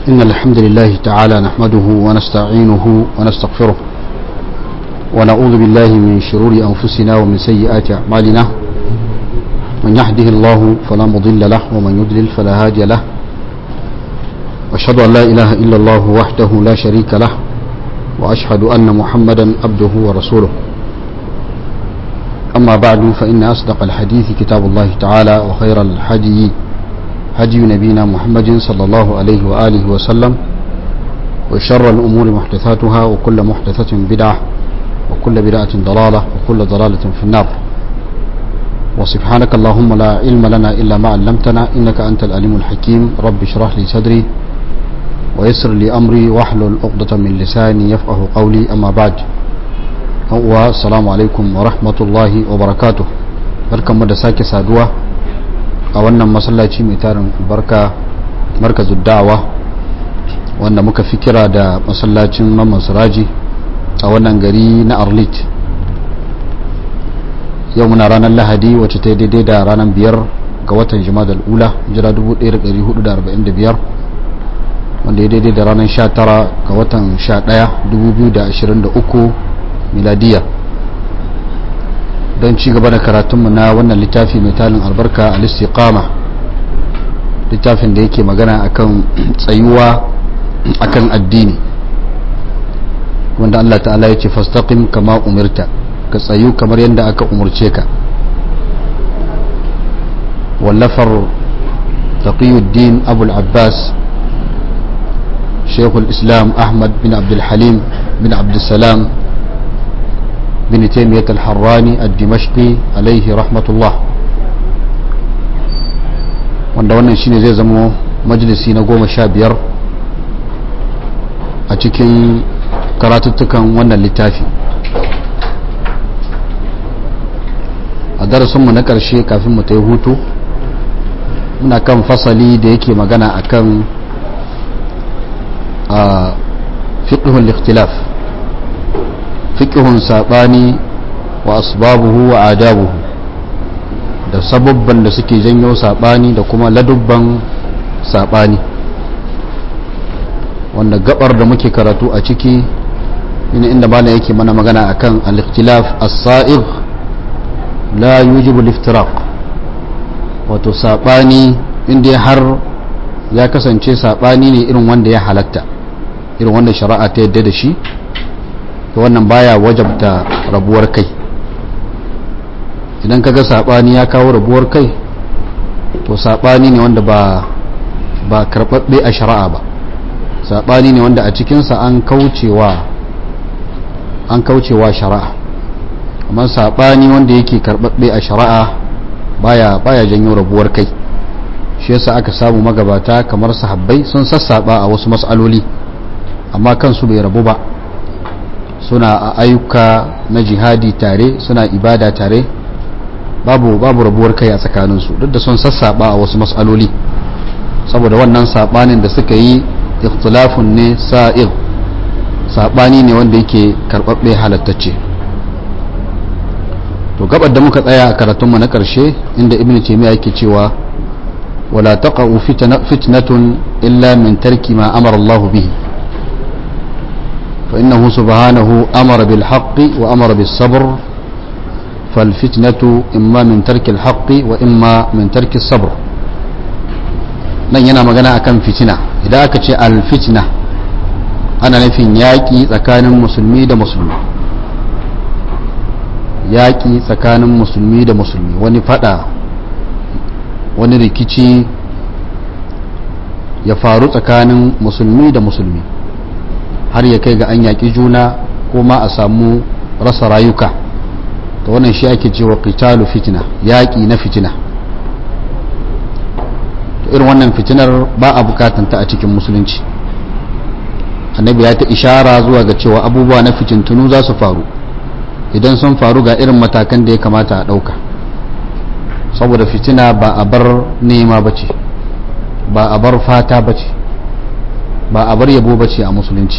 إن الحمد لله تعالى نحمده ونستعينه ونستغفره ونعوذ بالله من شرور أنفسنا ومن سيئات أعمالنا من يهده الله فلا مضل له ومن يضلل فلا هادي له وأشهد أن لا إله إلا الله وحده لا شريك له وأشهد أن محمدا عبده ورسوله أما بعد فإن أصدق الحديث كتاب الله تعالى وخير الحديث هدي نبينا محمد صلى الله عليه وآله وسلم وشر الأمور محدثاتها وكل محدثة بدعة وكل بدعة ضلالة وكل ضلالة في النار وسبحانك اللهم لا علم لنا إلا ما علمتنا إنك أنت الأليم الحكيم رب اشرح لي صدري ويسر لي أمري واحلل عقدة من لساني يفقه قولي أما بعد السلام عليكم ورحمة الله وبركاته barkanmu da sake saduwa a wannan masallaci mai tarin albarka markazin da'awa wanda muka fi kira da masallacin mamman siraji a wannan gari na arlit yau muna ranar lahadi wacce ta daidai da ranar biyar ga watan jima'ar ula jira 1445 wanda ya daidai da ranar 19 ga watan 11 2023 miladiya don ci gaba da karatunmu na wannan littafi mai talin albarka a listiqama littafin da yake magana akan tsayuwa akan addini wanda Allah ta'ala ya ce fastaqim kama umirta ka tsayu kamar yadda aka umurce ka wallafar taqiyuddin abul abbas shekul islam ahmad bin abdul halim bin abdul salam بن تيمية الحراني الدمشقي عليه رحمة الله wanda wannan shine zai zama majalisi na goma sha biyar a cikin karatuttukan wannan littafi a darasinmu na ƙarshe kafin mu ta yi hutu muna kan fasali da yake magana akan a fiqhul ikhtilaf fiƙihun saɓani wa asbabuhu wa adabuhu da sababban da suke janyo saɓani da kuma ladubban saɓani wanda gabar da muke karatu a ciki ina inda bala yake mana magana akan al-ikhtilaf as-sa'ig la yujibu al-iftiraq wato saɓani inda har ya kasance saɓani ne irin wanda ya halatta irin wanda shari'a ta yadda da shi to wannan baya wajabta rabuwar kai idan kaga sabani ya kawo rabuwar kai to sabani ne wanda ba ba karbabbe a shari'a ba sabani ne wanda a cikinsa an kaucewa an kaucewa shari'a amma sabani wanda yake karbabbe a shari'a baya baya janyo rabuwar kai shi yasa aka samu magabata kamar sahabbai sun sassaba a wasu mas'aloli amma kansu bai rabu ba suna a ayyuka na jihadi tare suna ibada tare babu babu rabuwar kai a tsakaninsu duk da sun sassaba a wasu matsaloli saboda wannan sabanin da suka yi ikhtilafun ne sa'ir sabani ne wanda yake karbabbe halattacce to gabar da muka tsaya a karatunmu na karshe inda ibnu taymiya yake cewa wala taqa'u fitnatun illa min tarki ma amara Allah bihi فإنه سبحانه أمر بالحق وأمر بالصبر فالفتنة إما من ترك الحق وإما من ترك الصبر nan yana magana akan fitina idan aka ce alfitna ana nufin yaƙi tsakanin musulmi da musulmi yaƙi tsakanin musulmi da musulmi wani fada wani rikici ya faru tsakanin musulmi da musulmi har ya kai ga an yaƙi juna ko ma a samu rasa rayuka ta wannan shi ake cewa qitalu fitina yaƙi na fitina to irin wannan fitinar ba a bukatanta a cikin musulunci annabi ya ta ishara zuwa ga cewa abubuwa na fitintunu za su faru idan sun faru ga irin matakan da ya kamata a ɗauka saboda fitina ba a bar nema ba ce ba a bar fata ba ce ba a bar yabo ba ce a musulunci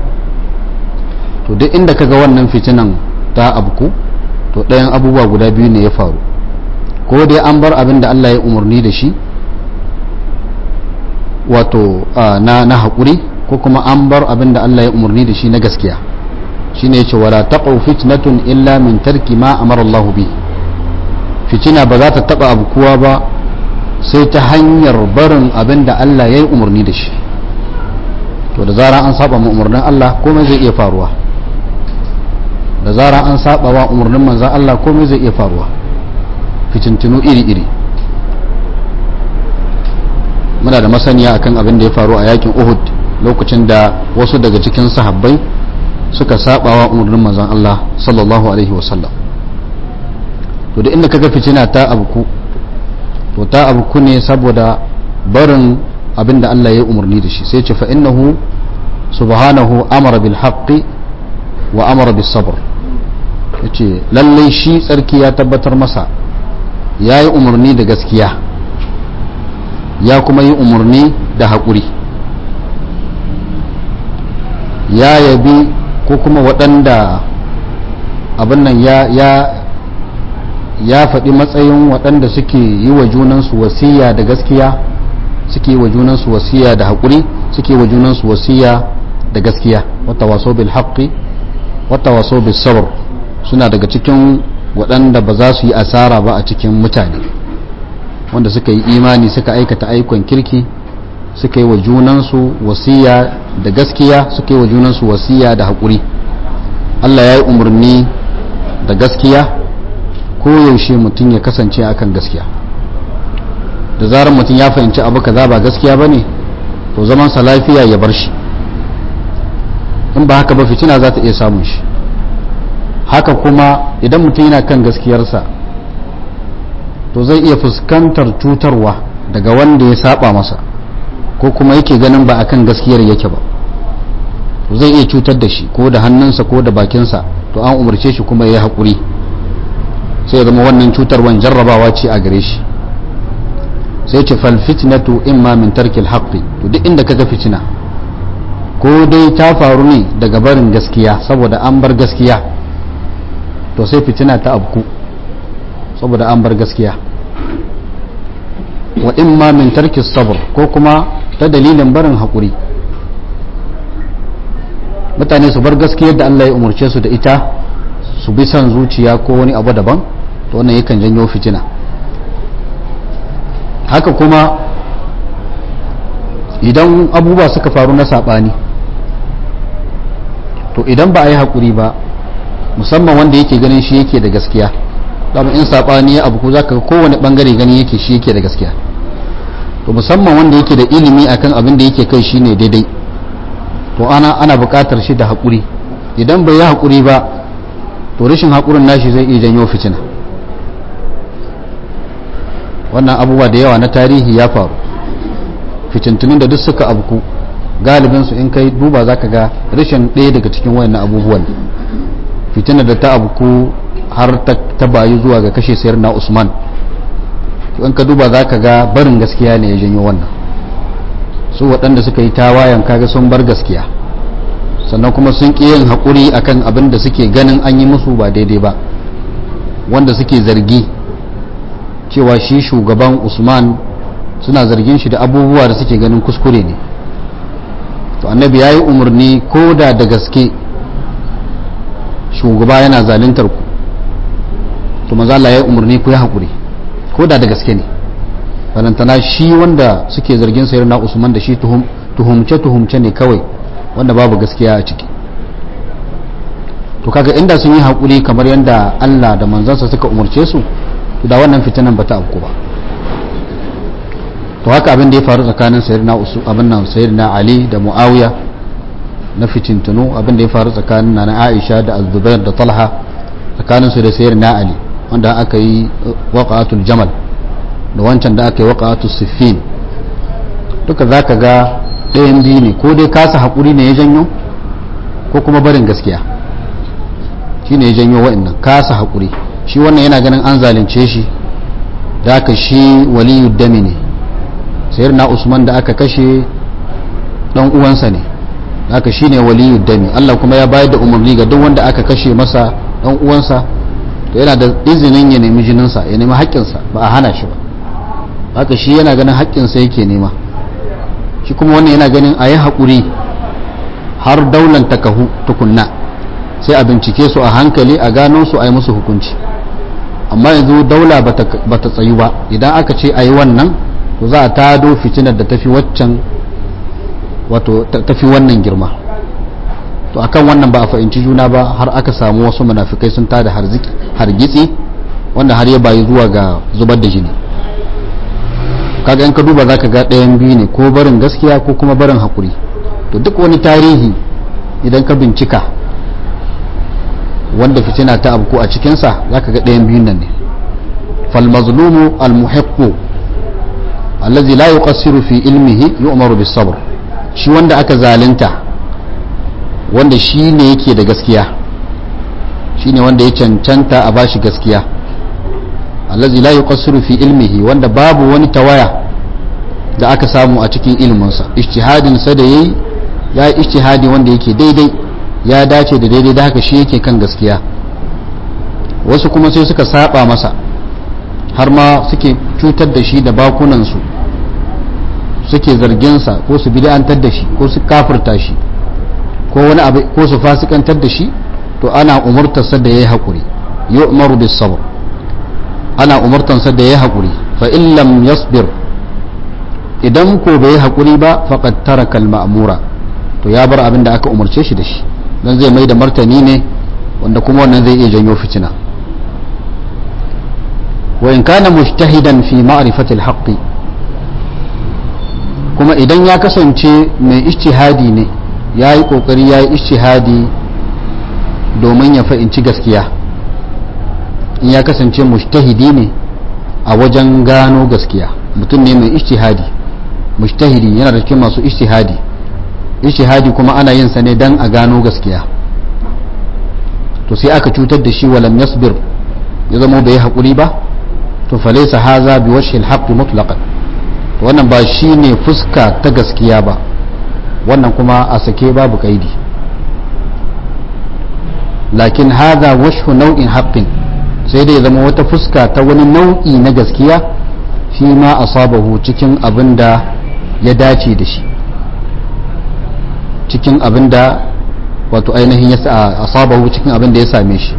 to duk inda kaga wannan fitinan ta abku to ɗayan abubuwa guda biyu ne ya faru ko dai an bar abin da Allah ya umarni da shi wato na na haƙuri ko kuma an bar abin da Allah ya umarni da shi na gaskiya shine yace wala taqu fitnatun illa min tarki ma amara Allah bi fitina ba za ta taba abu kuwa ba sai ta hanyar barin abin da Allah ya yi umarni da shi to da zara an saba ma umarnin Allah komai zai iya faruwa da zara an saba wa umarnin manzan Allah komai zai iya faruwa fitintinu iri-iri muna da masaniya akan abin da ya faru a yakin Uhud lokacin da wasu daga cikin sahabbai suka saba wa umarnin manzan Allah sallallahu alaihi wasallam to da inda kaga fitina ta abuku to ta abuku ne saboda barin abin da Allah ya umarni da shi sai ce fa innahu subhanahu amara bil haqqi wa amara bis sabr yace lalle shi tsarki ya tabbatar masa yayi umarni da gaskiya ya kuma yi umarni da haƙuri ya yabi ko kuma waɗanda abin nan ya ya ya faɗi matsayin waɗanda suke yi wa junansu wasiya da gaskiya suke yi wa junansu wasiya da haƙuri suke yi wa junansu wasiya da gaskiya wata waso bil haƙƙi wata waso bil sabr suna daga cikin waɗanda ba za su yi asara ba a cikin mutane wanda suka yi imani suka aikata aikon kirki suka yi wa junansu wasiya da gaskiya suka yi wa junansu wasiya da haƙuri Allah ya yi umarni da gaskiya ko yaushe mutum ya kasance akan gaskiya da zarar mutum ya fahimci abu kaza ba gaskiya bane to zaman sa lafiya ya bar shi in ba haka ba fitina za ta iya samun shi haka kuma idan mutum yana kan gaskiyarsa to zai iya fuskantar cutarwa daga wanda ya saba masa ko kuma yake ganin ba akan gaskiyar yake ba to zai iya cutar da shi ko da hannunsa ko da bakinsa to an umarce shi kuma ya yi haƙuri sai ya zama wannan cutarwan jarrabawa ce a gare shi sai ce fal fitnatu imma min tarkil haqqi to duk inda kaga fitina ko dai ta faru ne daga barin gaskiya saboda an bar gaskiya to sai fitina ta abku saboda an bar gaskiya wa imma min tarkis sabr ko kuma ta dalilin barin haƙuri mutane su bar gaskiyar da Allah ya umarce su da ita su bi son zuciya ko wani abu daban to wannan yakan janyo fitina haka kuma idan abubuwa suka faru na saɓani to idan ba a yi haƙuri ba musamman wanda yake ganin shi yake da gaskiya dama in saɓani ya abu ko za ka kowane ɓangare gani yake shi yake da gaskiya to musamman wanda yake da ilimi akan abin da yake kai shine daidai to ana ana buƙatar shi da haƙuri idan bai yi haƙuri ba to rashin haƙurin nashi zai iya janyo fitina wannan abubuwa da yawa na tarihi ya faru fitintunin da duk suka abku galibin su in kai duba zaka ga rashin ɗaya daga cikin wayannan abubuwan fitinar da ta abku har ta bayu zuwa ga kashe sayar na usman to in ka duba zaka ga barin gaskiya ne ya janyo wannan su waɗanda suka yi tawayan kaga sun bar gaskiya sannan kuma sun ƙi yin haƙuri akan abin da suke ganin an yi musu ba daidai ba wanda suke zargi cewa shi shugaban usman suna zargin shi da abubuwa da suke ganin kuskure ne to annabi ya yi umarni ko da da gaske shugaba yana zalintar ku to maza Allah ya yi umarni ku yi haƙuri ko da da gaske ne balantana shi wanda suke zargin sayar na usman da shi tuhumce tuhumce ne kawai wanda babu gaskiya a ciki to kaga inda sun yi haƙuri kamar yadda Allah da manzansa suka umarce su to da wannan fitinan bata afku ba to haka abin da ya faru tsakanin sayyidina usu abin nan sayyidina Ali da Muawiya na fitintunu abin da ya faru tsakanin nana Aisha da Az-Zubair da Talha tsakanin su da sayyidina Ali wanda aka yi waqa'atul jamal da wancan da aka yi waqa'atul siffin duka zaka ga ɗayan biyu ne ko dai kasa haƙuri ne ya janyo ko kuma barin gaskiya shi ne ya janyo wa'annan kasa haƙuri shi wannan yana ganin an zalunce shi da aka shi waliyu dami ne sayar na usman da aka kashe ɗan uwansa ne da aka shi ne waliyu dami allah kuma ya bayar da umarni ga duk wanda aka kashe masa ɗan uwansa to yana da izinin ya nemi jininsa ya nemi haƙƙinsa ba a hana shi ba haka shi yana ganin haƙƙinsa yake nema shi kuma wannan yana ganin a yi haƙuri har daular ta kahu tukunna sai a bincike su a hankali a gano su a yi musu hukunci amma yanzu daula ba ta tsayu ba idan aka ce a yi wannan to za a tado fitinar da tafi waccan wato tafi wannan girma to akan wannan ba a fahimci juna ba har aka samu wasu munafikai sun tada hargitsi wanda har ya bayi zuwa ga zubar da jini kaga in ka duba za ka ga ɗayan biyu ne ko barin gaskiya ko kuma barin haƙuri to duk wani tarihi idan ka bincika wanda fitina ta abu a cikinsa za ka ga ɗayan biyun nan ne falmazlumu almuhiqqu allazi la yuqassiru fi ilmihi yu'maru bis sabr shi wanda aka zalunta wanda shi ne yake da gaskiya shi ne wanda ya cancanta a bashi gaskiya allazi la yuqassiru fi ilmihi wanda babu wani tawaya da aka samu a cikin ilminsa ijtihadin sa da yayi ya yi ijtihadi wanda yake daidai ya dace da daidai da haka shi yake kan gaskiya wasu kuma sai suka saba masa har ma suke cutar da shi da bakunansu suke zarginsa ko su bid'antar da shi ko su kafirta shi ko wani abu ko su fasikantar da shi to ana umurtarsa da yayi hakuri yu'maru bis sabr ana umurtansa da yayi hakuri fa in lam yasbir idan ko bai hakuri ba faqad taraka al ma'mura to ya bar abin da aka umarce shi da shi dan zai mai da martani ne wanda kuma wannan zai iya janyo fitina wa in kana mujtahidan fi ma'rifati al kuma idan ya kasance mai ijtihadi ne ya yi ƙoƙari ya yi ishihadi domin ya fahimci gaskiya in ya kasance mujtahidi ne a wajen gano gaskiya mutum ne mai ishihadi mujtahidi yana da cikin masu ishihadi ishihadi kuma ana yin sa ne dan a gano gaskiya to sai aka cutar da shi walam yasbir ya zama bai haƙuri ba to falaisa haza bi wajhi al-haqq mutlaqan to wannan ba shine fuska ta gaskiya ba wannan kuma a sake babu kaidi lakin haza washhu nau'in haqqin sai dai zama wata fuska ta wani nau'i na gaskiya fi ma asabahu cikin abin da ya dace da shi cikin abin da wato ainihin ya asabahu cikin abin da ya same shi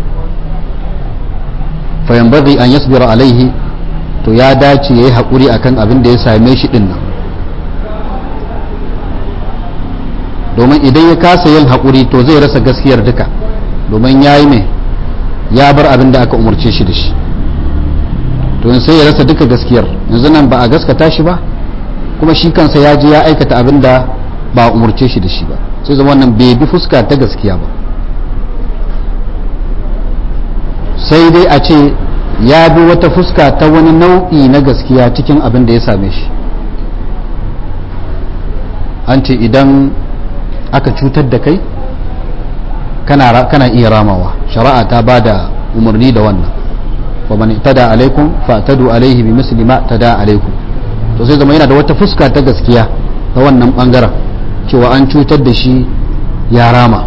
fa yanbaghi an yasbira alaihi to ya dace yayi hakuri akan abin da ya same shi din nan domin idan ya kasa yin haƙuri to zai rasa gaskiyar duka domin ya yi mai ya bar abin da aka umarce shi da shi to sai ya rasa duka gaskiyar yanzu nan ba a gaskata shi ba kuma shi kansa ya je ya aikata abin da ba a umarce shi da shi ba sai zama wannan bai bi fuska ta gaskiya ba sai dai a ce ya bi wata fuska ta wani nau'i na gaskiya cikin abin da ya same shi an ce idan aka cutar da kai kana iya ramawa shari'a ta ba da umarni da wannan wa man tada alaikum fa tadu alaihi bi misli ma tada alaikum to sai zama yana da wata fuska ta gaskiya ta wannan bangaren cewa an cutar da shi ya rama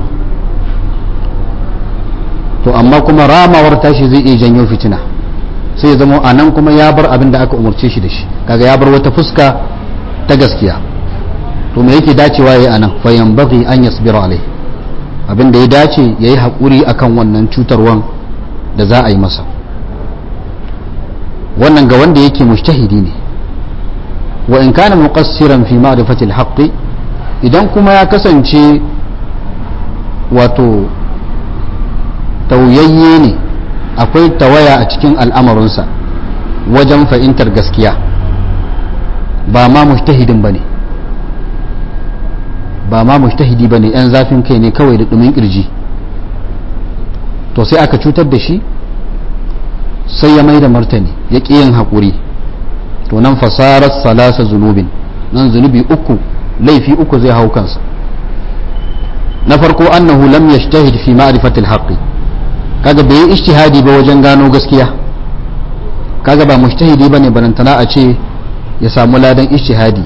to amma kuma ramawar tashi zai iya janyo fitina sai ya zama a nan kuma ya bar abin da aka umarce shi da shi kaga ya bar wata fuska ta gaskiya to me yake dacewa yayi anan fa yanbaghi an yasbira alai abin da ya dace yayi hakuri akan wannan cutarwan da za a yi masa wannan ga wanda yake mujtahidi ne wa in kana muqassiran fi ma'rifati al idan kuma ya kasance wato tauyayye ne akwai tawaya a cikin al'amarinsa wajen fahimtar gaskiya ba ma mujtahidin bane ba ma mujtahidi bane yan zafin kai ne kawai da dumin kirji to sai aka cutar da shi sai ya mai da martani ya ƙi yin haƙuri to nan fasarar salasa zunubin nan zunubi uku laifi uku zai hau kansa na farko annahu lam yajtahid fi ma'rifati al-haqqi kaga bai yi ijtihadi ba wajen gano gaskiya kaga ba mujtahidi bane barantana a ce ya samu ladan ijtihadi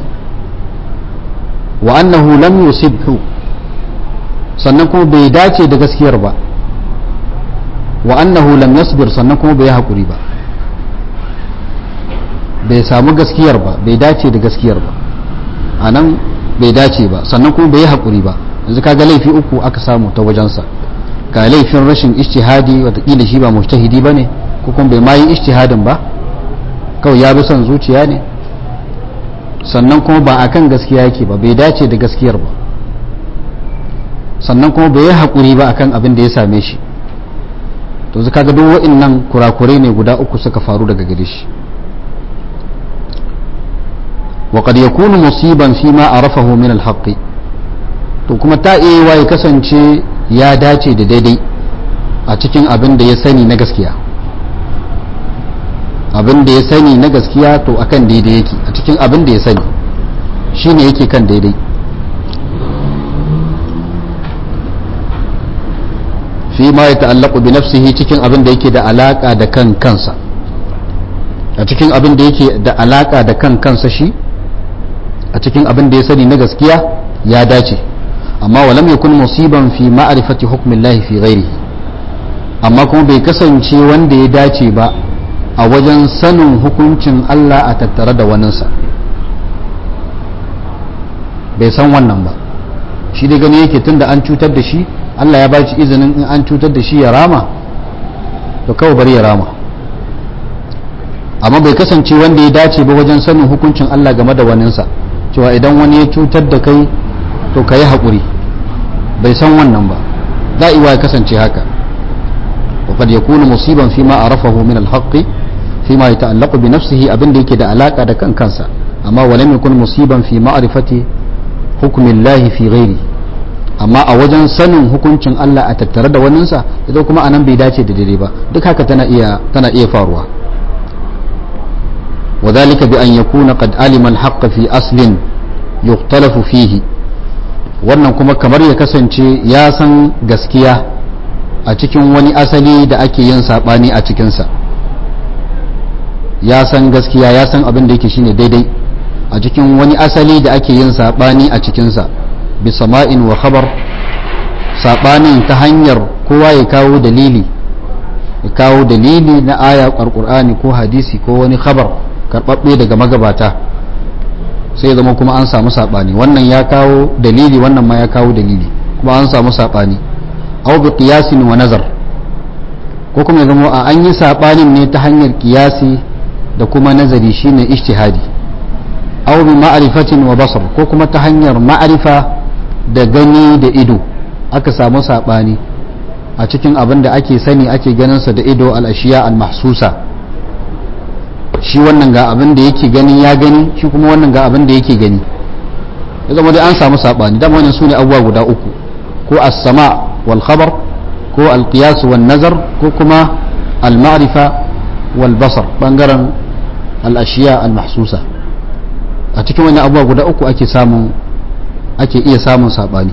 wa annahu lam yusibhu sannan kuma bai dace da gaskiyar ba wa annahu lam yasbir sannan kuma bai hakuri ba bai samu gaskiyar ba bai dace da gaskiyar ba anan bai dace ba sannan kuma bai yi haƙuri ba yanzu kaga laifi uku aka samu ta wajensa ga laifin rashin ijtihadi watakila shi ba mujtahidi ba ne ko kuma bai ma yi ijtihadin ba kawai ya bi son zuciya ne sannan kuma ba akan gaskiya yake ba bai dace da gaskiyar ba sannan kuma bai yi haƙuri ba akan abin da ya same shi to zaka ga duk wa'annan kurakurai ne guda uku suka faru daga gare shi وقد يكون مصيبا فيما عرفه من الحق to kuma ta iya ya kasance ya dace da daidai a cikin abin da ya sani na gaskiya abin da ya sani na gaskiya to akan daidai yake a cikin abin da ya sani shine yake kan daidai fi ma ya ta'allaku bi nafsihi cikin abin da yake da alaka da kan kansa a cikin abin da yake da alaka da kan kansa shi a cikin abin da ya sani na gaskiya ya dace amma walam yakun musiban fi ma'rifati hukmillahi fi ghairihi amma kuma bai kasance wanda ya dace ba a wajen sanin hukuncin Allah a tattare da waninsa bai san wannan ba shi da gani yake tunda an cutar da shi Allah ya ba shi izinin in an cutar da shi ya rama to kawai bari ya rama amma bai kasance wanda ya dace ba wajen sanin hukuncin Allah game da waninsa cewa idan wani ya cutar da kai to ka yi haƙuri bai san wannan ba da'iwa ya kasance haka وقد يكون مصيبا فيما عرفه من الحق فيما يتعلق بنفسه أبن ديك دا علاقة دا كان كانسا أما ولم يكن مصيبا في معرفة حكم الله في غيره amma a wajen sanin hukuncin Allah a tattare da waninsa idan kuma anan bai dace da daidai ba duk haka tana iya tana iya faruwa وذلك بأن يكون قد علم الحق في أصل يختلف فيه wannan kuma kamar ya kasance ya san gaskiya a cikin wani asali da ake yin saɓani a cikinsa ya san gaskiya ya san abin da yake shine daidai a cikin wani asali da ake yin saɓani a cikinsa bi sama'in wa khabar saɓanin ta hanyar kowa ya kawo dalili ya kawo dalili na aya ƙarƙur'ani ko hadisi ko wani khabar karɓaɓɓe daga magabata sai zama kuma an samu saɓani wannan ya kawo dalili wannan ma ya kawo dalili kuma an samu saɓani aw bi qiyasin wa nazar ko kuma ya zama a an yi saɓanin ne ta hanyar qiyasi da kuma nazari shine ijtihadi aw bi ma'rifatin wa basar ko kuma ta hanyar ma'rifa da gani da ido aka samu saɓani a cikin abin da ake sani ake ganinsa da ido al-ashiya al-mahsusa shi wannan ga abin da yake gani ya gani shi kuma wannan ga abin da yake gani ya zama dai an samu saɓani dama wannan su ne abubuwa guda uku ko as-sama wal khabar ko al-qiyas wal nazar ko kuma al-ma'rifa wal basar bangaren al-ashiya al-mahsusa a cikin wannan abubuwa guda uku ake samun ake iya samun saɓani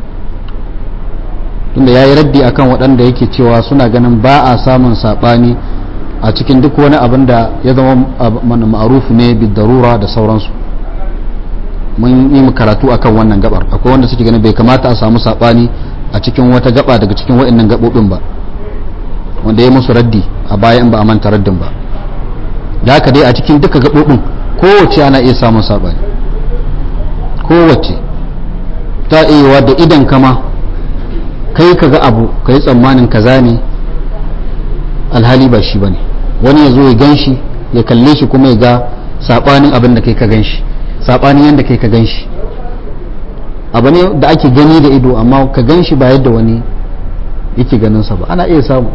tunda ya yi raddi akan waɗanda yake cewa suna ganin ba a samun saɓani a cikin duk wani abin da ya zama ma'arufu ne bidarura da sauransu mun yi karatu akan wannan gabar akwai wanda suke ganin bai kamata a samu sabani a cikin wata gaba daga cikin wa'annan gabobin ba wanda ya musu raddi a baya in ba a manta raddin ba da haka dai a cikin duka gabobin kowace ana iya samun sabani kowace ta iya da idan kama kai ka ga abu ka yi tsammanin kaza ne alhali ba shi ba ne wani ya zo ya gan shi ya kalle shi kuma ya ga saɓanin abin da kai ka gan shi saɓanin yadda kai ka gan shi abu ne da ake gani da ido amma ka gan shi ba yadda wani yake ganinsa ba ana iya samu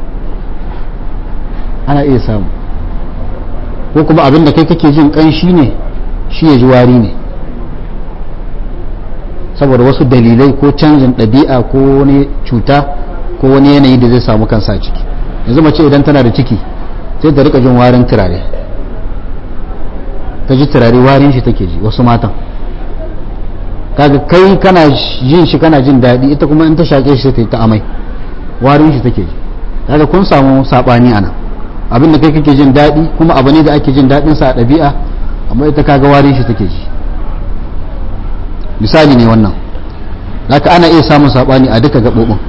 ana iya samu ko kuma abin da kai kake jin ƙanshi ne shi ya ji wari ne saboda wasu dalilai ko canjin ɗabi'a ko wani cuta ko wani yanayi da zai samu kansa a ciki yanzu mace idan tana da ciki sai ta rika jin warin turare ta ji turare warin shi take ji wasu matan kaga kai kana jin shi kana jin daɗi ita kuma in ta shaƙe shi ta yi ta amai warin shi take ji kaga kun samu saɓani ana abin da kai kake jin daɗi kuma abu ne da ake jin daɗin sa a ɗabi'a amma ita kaga warin shi take ji misali ne wannan haka ana iya samun saɓani a duka gaɓoɓin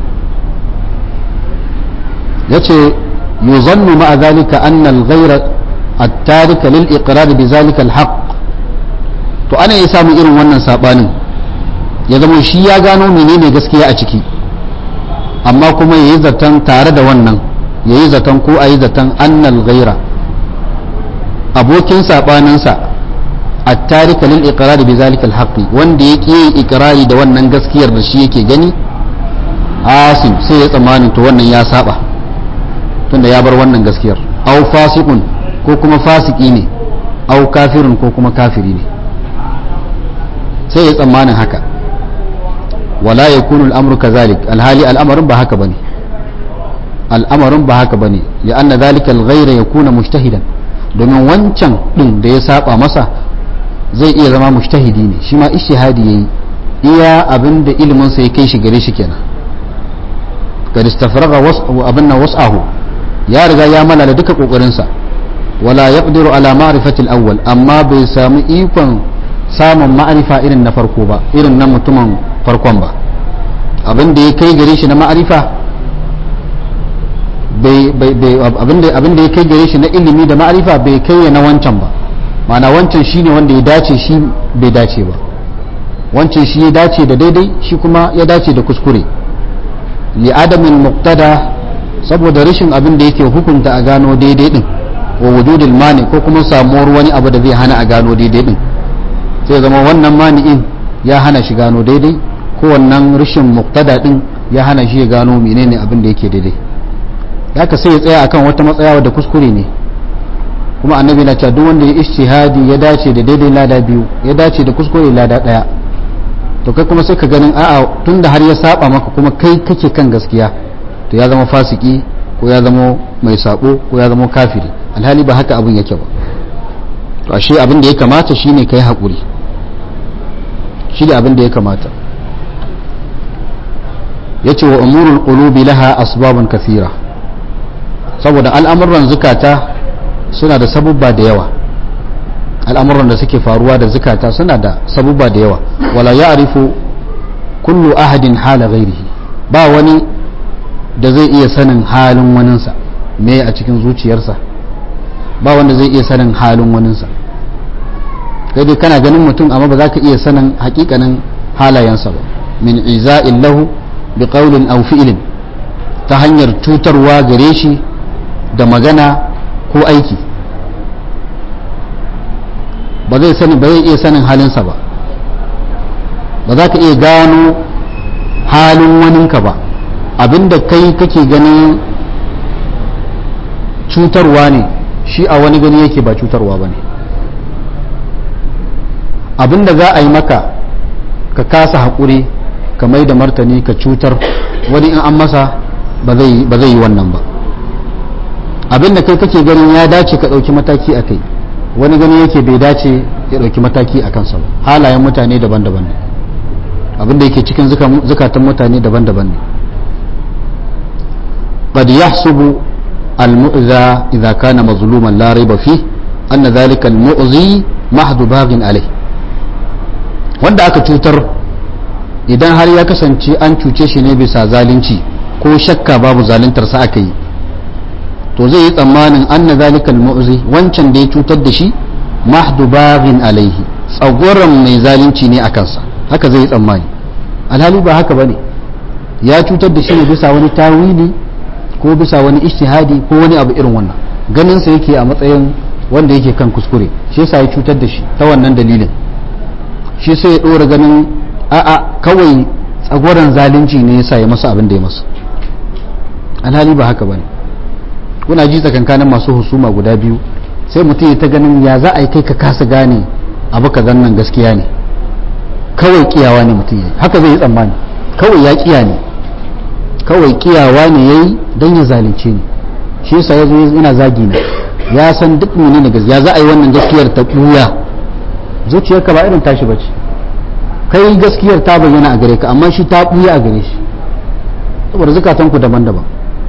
yace yuzannu ma'a zalika anna al-ghayra at-tarika lil iqrar bi zalika al-haqq to ana iya samun irin wannan sabanin ya zama shi ya gano menene gaskiya a ciki amma kuma yayi zaton tare da wannan yayi zaton ko ayi zaton annal ghaira abokin sabaninsa at-tarika lil iqrar bi zalika al-haqq wanda yake iqrari da wannan gaskiyar da shi yake gani asim sai ya tsammanin to wannan ya saba tunda ya bar wannan gaskiyar au fasiqun ko kuma fasiki ne au kafirun ko kuma kafiri ne sai ya tsammanin haka wala yakunu al-amru kazalik alhali al'amarin ba haka bane al'amarin ba haka bane ya anna zalika al-ghayra yakuna mujtahidan domin wancan din da ya saba masa zai iya zama mujtahidi ne shi ma ijtihadi yayi iya abin da ilimin sa ya kai shi gare shi kenan kad istafraga abin nan was'ahu ya riga ya malala duka kokarin sa wala yaqdiru ala ma'rifati al-awwal amma bai samu ikon samun ma'arifa irin na farko ba irin na mutumin farkon ba abin da ya kai gare shi na ma'arifa abin da ya kai gare shi na ilimi da ma'arifa bai kai na wancan ba mana wancan shine wanda ya dace shi bai dace ba wancan shi ya dace da daidai shi kuma ya dace da kuskure li adamin muqtada saboda rashin abin da yake hukunta a gano daidai din wa wujudul mani ko kuma samuwar wani abu da zai hana a gano daidai din sai zama wannan mani'in ya hana shi gano daidai ko wannan rashin muqtada din ya hana shi ya gano menene abin da yake daidai haka sai ya tsaya akan wata matsaya da kuskure ne kuma annabi na cewa duk wanda ya ijtihadi ya dace da daidai lada biyu ya dace da kuskure lada daya to kai kuma sai ka ganin a'a tunda har ya saba maka kuma kai kake kan gaskiya to ya zama fasiki ko ya zama mai sabo ko ya zama kafiri alhali ba haka abin yake ba to ashe abin da ya kamata shine kai hakuri shi da abin da ya kamata yace wa umurul qulubi laha asbabun kathira saboda al'amuran zukata suna da sabubba da yawa al'amuran da suke faruwa da zukata suna da sabubba da yawa wala ya'rifu kullu ahadin hala ghairihi ba wani da zai iya sanin halin waninsa me a cikin zuciyarsa ba wanda zai iya sanin halin waninsa kai dai kana ganin mutum amma ba za ka iya sanin hakikanin halayensa ba min iza'in lahu bi qawlin aw fi'lin ta hanyar cutarwa gare shi da magana ko aiki ba zai sani ba zai iya sanin halinsa ba ba za ka iya gano halin waninka ba abinda kai kake ganin cutarwa ne shi a wani gani yake ba cutarwa ba ne abinda za a yi maka ka kasa haƙuri ka mai da martani ka cutar wani in an masa ba zai yi wannan ba abinda kai kake ganin ya dace ka ɗauki mataki a kai wani gani yake bai dace ya ɗauki mataki a kansa ba halayen mutane daban-daban ne abinda yake cikin zukatan mutane daban-daban ne قد يحسب المؤذى إذا كان مظلوما لا ريب فيه أن ذلك المؤذي محض باغ عليه wanda aka cutar idan har ya kasance an cuce shi ne bisa zalunci ko shakka babu zaluntarsa aka yi to zai yi tsammanin anna zalikal mu'zi wancan da ya cutar da shi mahdu baghin alaihi tsagoran mai zalunci ne a kansa haka zai yi tsammani alhali ba haka bane ya cutar da shi ne bisa wani tawili ko bisa wani ijtihadi ko wani abu irin wannan ganin sa yake a matsayin wanda yake kan kuskure shi yasa ya cutar da shi ta wannan dalilin shi sai ya dora ganin a'a kawai tsagoran zalunci ne yasa ya masa abin da ya masa alhali ba haka bane kuna ji tsakankanin masu husuma guda biyu sai mutum ya ta ganin ya za a yi kai ka kasa gane abu ka nan gaskiya ne kawai kiyawa ne mutum ya yi haka zai yi tsammani kawai ya kiya ne kawai kiyawa ne ya yi don ya zalunce ni shi yasa ya zo yana zagi ne ya san duk mene ne gaskiya za a yi wannan gaskiyar ta ɓuya zuciyarka ba irin tashi bace kai gaskiyar ta bayyana a gare ka amma shi ta ɓuya a gare shi saboda zukatanku daban-daban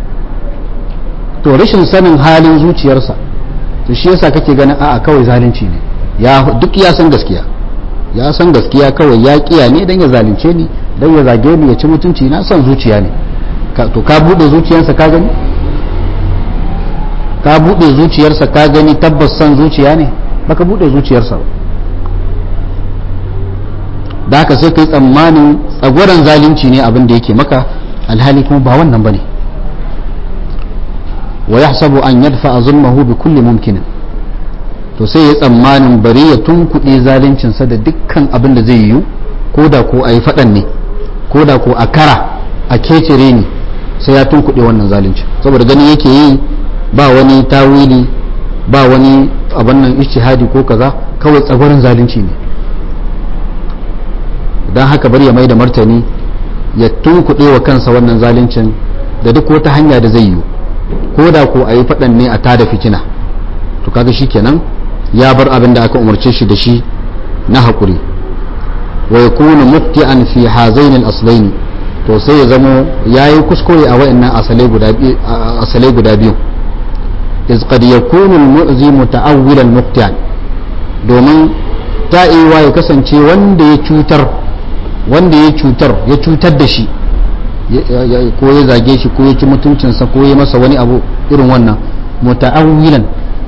to rashin sanin halin zuciyarsa to shi yasa kake ganin a'a kawai zalunci ne ya duk ya san gaskiya ya san gaskiya kawai ya kiya ne dan ya zalunce ni dan ya zage ni ya ci mutunci na son zuciya ne to ka bude zuciyarsa ka gani ka buɗe zuciyarsa ka gani tabbas san zuciya ne baka buɗe zuciyarsa ba da haka sai kai tsammanin tsagwaron zalunci ne abin da yake maka alhali kuma ba wannan bane wa yahsabu an yadfa zulmahu bi kulli mumkinin to sai ya tsammanin bari ya tunkuɗe zaluncinsa da dukkan abin da zai yiwu ko da ko a yi faɗan ne ko da ko a kara a kecere ne sai ya tunkuɗe wannan zalunci saboda ganin yake yi ba wani tawili ba wani abin nan ijtihadi ko kaza kawai tsagwaron zalunci ne don haka bari ya mai da martani ya tunkuɗe wa kansa wannan zaluncin da duk wata hanya da zai yiwu ko da ko a yi faɗan ne a tada fitina to kaga shi kenan ya bar abin da aka umarce shi da shi na haƙuri wa ya kuna mufti'an fi hazain al-aslaini to sai ya zamo yayi kuskure a wayannan asalai guda asalai guda biyu iz qad yakunu al-mu'zi muta'awwilan mufti'an domin ta'iwa ya kasance wanda ya cutar wanda ya cutar ya cutar da shi ko ya zage shi ko ya ci mutuncinsa ko ya masa wani abu irin wannan muta'awwilan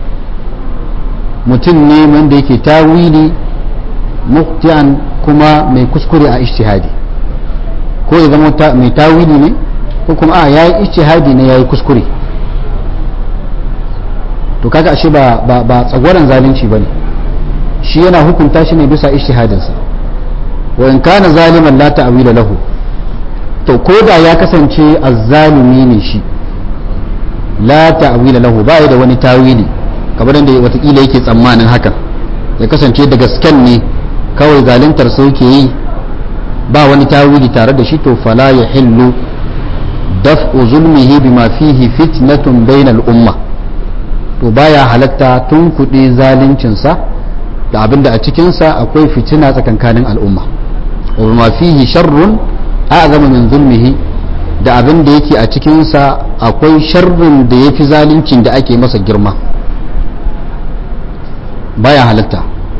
mutum ne wanda yake tawili mufti'an kuma mai kuskure a ijtihadi ko ya zama mai tawili ne ko kuma a yayi ijtihadi ne yayi kuskure to kaga ashe ba ba ba tsagwaran zalunci bane shi yana hukunta shi ne bisa ijtihadinsa wa in kana zaliman la ta'wila lahu to ko da ya kasance azzalumi ne shi la ta'wila lahu ba da wani tawili kamar da watakila yake tsammanin hakan ya kasance da gasken ne kawai zaluntar sai yake yi ba wani tawili tare da shi to fala ya hillu daf'u zulmihi bima fihi fitnatun bainal umma to baya halatta tun kuɗi zaluncinsa da abinda a cikinsa akwai fitina tsakankanin al'umma wa bima fihi sharrun a'zama min zulmihi da abin da yake a cikinsa akwai sharrin da ya fi zaluncin da ake masa girma baya halatta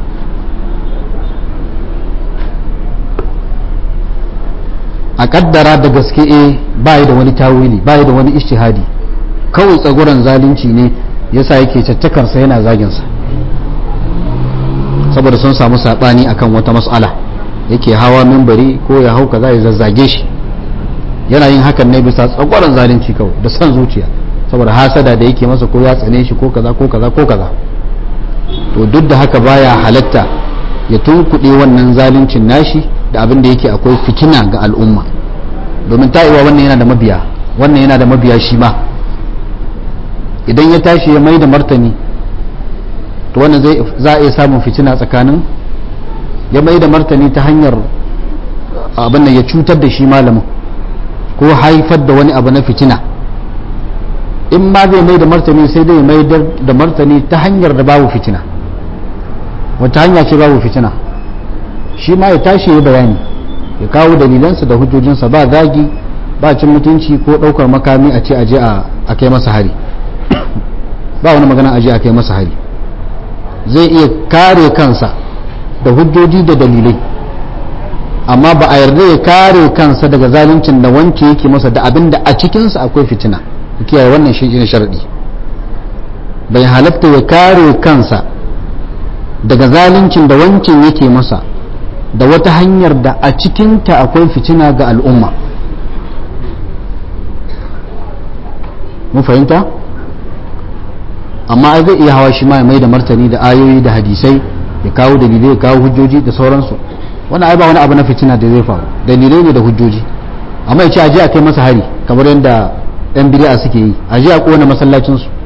a kaddara da gaske e bayi da wani tawili bayi da wani ishtihadi kawai tsaguran zalunci ne yasa yake cattakarsa yana zaginsa saboda sun samu saɓani akan wata mas'ala yake hawa mimbari ko ya hau kaza ya zazzage shi yana yin hakan ne bisa tsagwaron zalunci kawai da son zuciya saboda hasada da yake masa ko ya tsane shi ko kaza ko kaza ko kaza to duk da haka baya halatta ya tunkuɗe wannan zaluncin nashi da abin da yake akwai fitina ga al'umma domin ta'iwa wannan yana da mabiya wannan yana da mabiya shi ma idan ya tashi ya mai da martani to wannan zai za a iya samun fitina tsakanin ya mai da martani ta hanyar abin da ya cutar da shi malamin ko haifar da wani abu na fitina in ma zai mai da martani sai dai mai da martani ta hanyar da babu fitina wata hanya ce babu fitina shi ma ya tashi ya bayani ya kawo dalilansa da hujjojinsa ba zagi ba cin mutunci ko ɗaukar makami a ce aje a kai masa hari ba wani magana aje a kai masa hari zai iya kare kansa da hujjoji da dalilai amma ba a yarda ya kare kansa daga zaluncin da wanke yake masa da abin da a cikinsa akwai fitina kiyaye wannan shi ne sharadi bai halatta ya kare kansa daga zaluncin da wancan yake masa da wata hanyar da a cikinta akwai fitina ga al'umma mun fahimta amma ai zai iya hawa shi ma ya mai da martani da ayoyi da hadisai ya kawo dalilai ya kawo hujjoji da sauransu wannan ai ba wani abu na fitina da zai faru dalilai ne da hujjoji amma ya ce aje a kai masa hari kamar yadda yan bid'a suke yi aje a kona masallacin su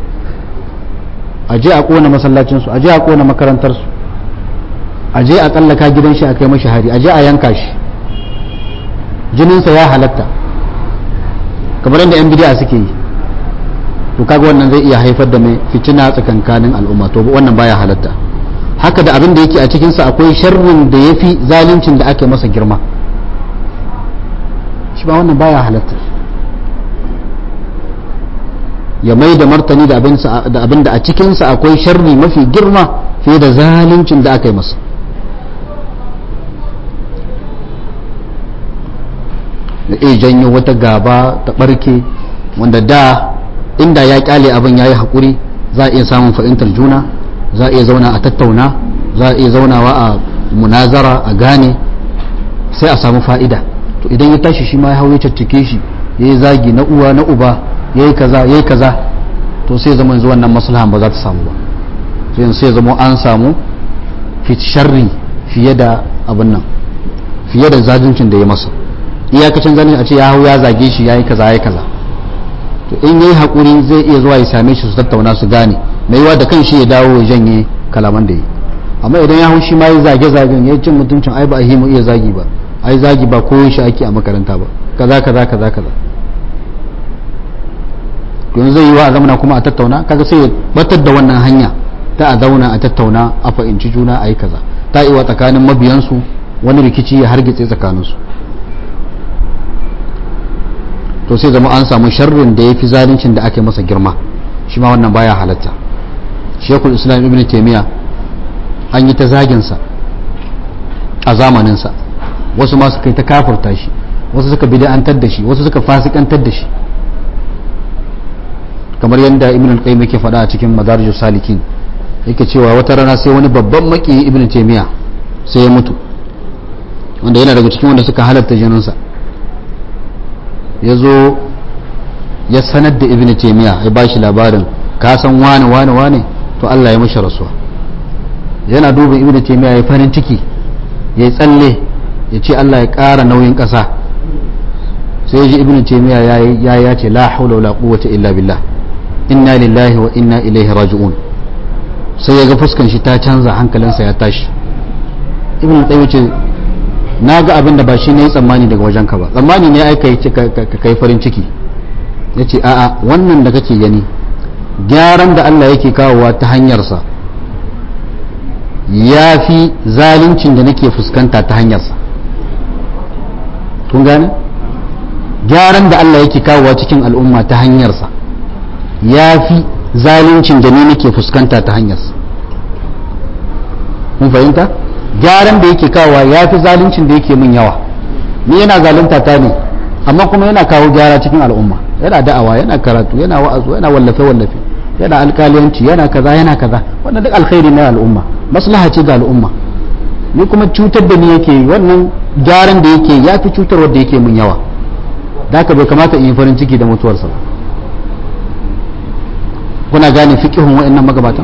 aje a kona masallacin su aje a kona makarantar su aje a tsallaka gidan shi a kai mashi hari aje a yanka shi jininsa ya halatta kamar yadda yan bid'a suke yi to kaga wannan zai iya haifar da mai fitina tsakankanin al'umma to wannan baya halatta haka da abin da yake a cikinsa akwai sharrin da ya fi zaluncin da ake masa girma shi ba wannan baya halatta ya mai da martani da abin da a cikinsa akwai sharri mafi girma fiye da zaluncin da aka yi masa da iya janyo wata gaba ta barke wanda da inda ya kyale abin ya yi haƙuri za a iya samun fahimtar juna za a iya zauna a tattauna za a iya zaunawa a munazara a gane sai a samu fa'ida to idan ya tashi shi ma ya hau ya caccake shi ya yi zagi na uwa na uba ya yi kaza ya yi kaza to sai zama yanzu wannan maslahan ba za ta samu ba sai sai zama an samu sharri fiye da abin nan fiye da zajuncin da ya masa iyakacin zanen a ce ya hau ya zage shi ya yi kaza ya yi kaza to in yi haƙuri zai iya zuwa ya same shi su tattauna su gane mai yiwa da kan shi ya dawo ya janye kalaman da yi amma idan ya hau shi ma ya zage zagen ya cin mutuncin ai ba a himu iya zagi ba ai zagi ba ko shi ake a makaranta ba kaza kaza kaza kaza to yanzu zai yi wa a zamana kuma a tattauna kaga sai ya batar da wannan hanya ta a zauna a tattauna a fahimci juna a yi kaza ta iwa tsakanin mabiyansu wani rikici ya hargitse tsakaninsu to sai zama an samu sharrin da ya fi zaluncin da aka yi masa girma shi ma wannan baya halatta shekul islam ibn taimiyya an yi ta zaginsa a zamaninsa wasu ma suka yi ta kafurta shi wasu suka bid'antar da shi wasu suka fasikantar da shi kamar yadda ibn al-qayyim yake faɗa a cikin madarijus salikin yake cewa wata rana sai wani babban maki ibn taimiyya sai ya mutu wanda yana daga cikin wanda suka halatta jininsa ya zo ya sanar da ibn taimiyya ya ba shi labarin ka san wane wane wane to Allah ya mashi rasuwa yana duba ibn taimiyya ya farin ciki ya yi tsalle ya ce Allah ya ƙara nauyin ƙasa sai ya ji ibn taimiyya ya ya ce la haula wala quwwata illa billah inna lillahi wa inna ilaihi raji'un sai ya ga fuskan shi ta canza hankalinsa ya tashi ibn taimiyya ce na ga abin da ba shi ne yi tsammani daga wajenka ba tsammani ne aika ka kai farin ciki ya ce a'a wannan da kake gani gyaran da Allah yake kawowa ta hanyarsa ya fi zaluncin da nake fuskanta ta hanyarsa kun gane gyaran da Allah yake kawowa cikin al'umma ta hanyarsa ya fi zaluncin da ni nake fuskanta ta hanyarsa kun fahimta? gyaran da yake kawowa ya fi zaluncin da yake min yawa ni yana zalunta ta ne amma kuma yana kawo gyara cikin al'umma yana da'awa yana karatu yana wa'azu yana wallafe wallafe yana alkaliyanci yana kaza yana kaza wannan duk alkhairi na al'umma maslaha ce ga al'umma ni kuma cutar da ni yake wannan gyaran da yake ya fi cutar wanda yake min yawa da haka bai kamata in yi farin ciki da mutuwarsa ba kuna gane fiqihun wa'annan magabatan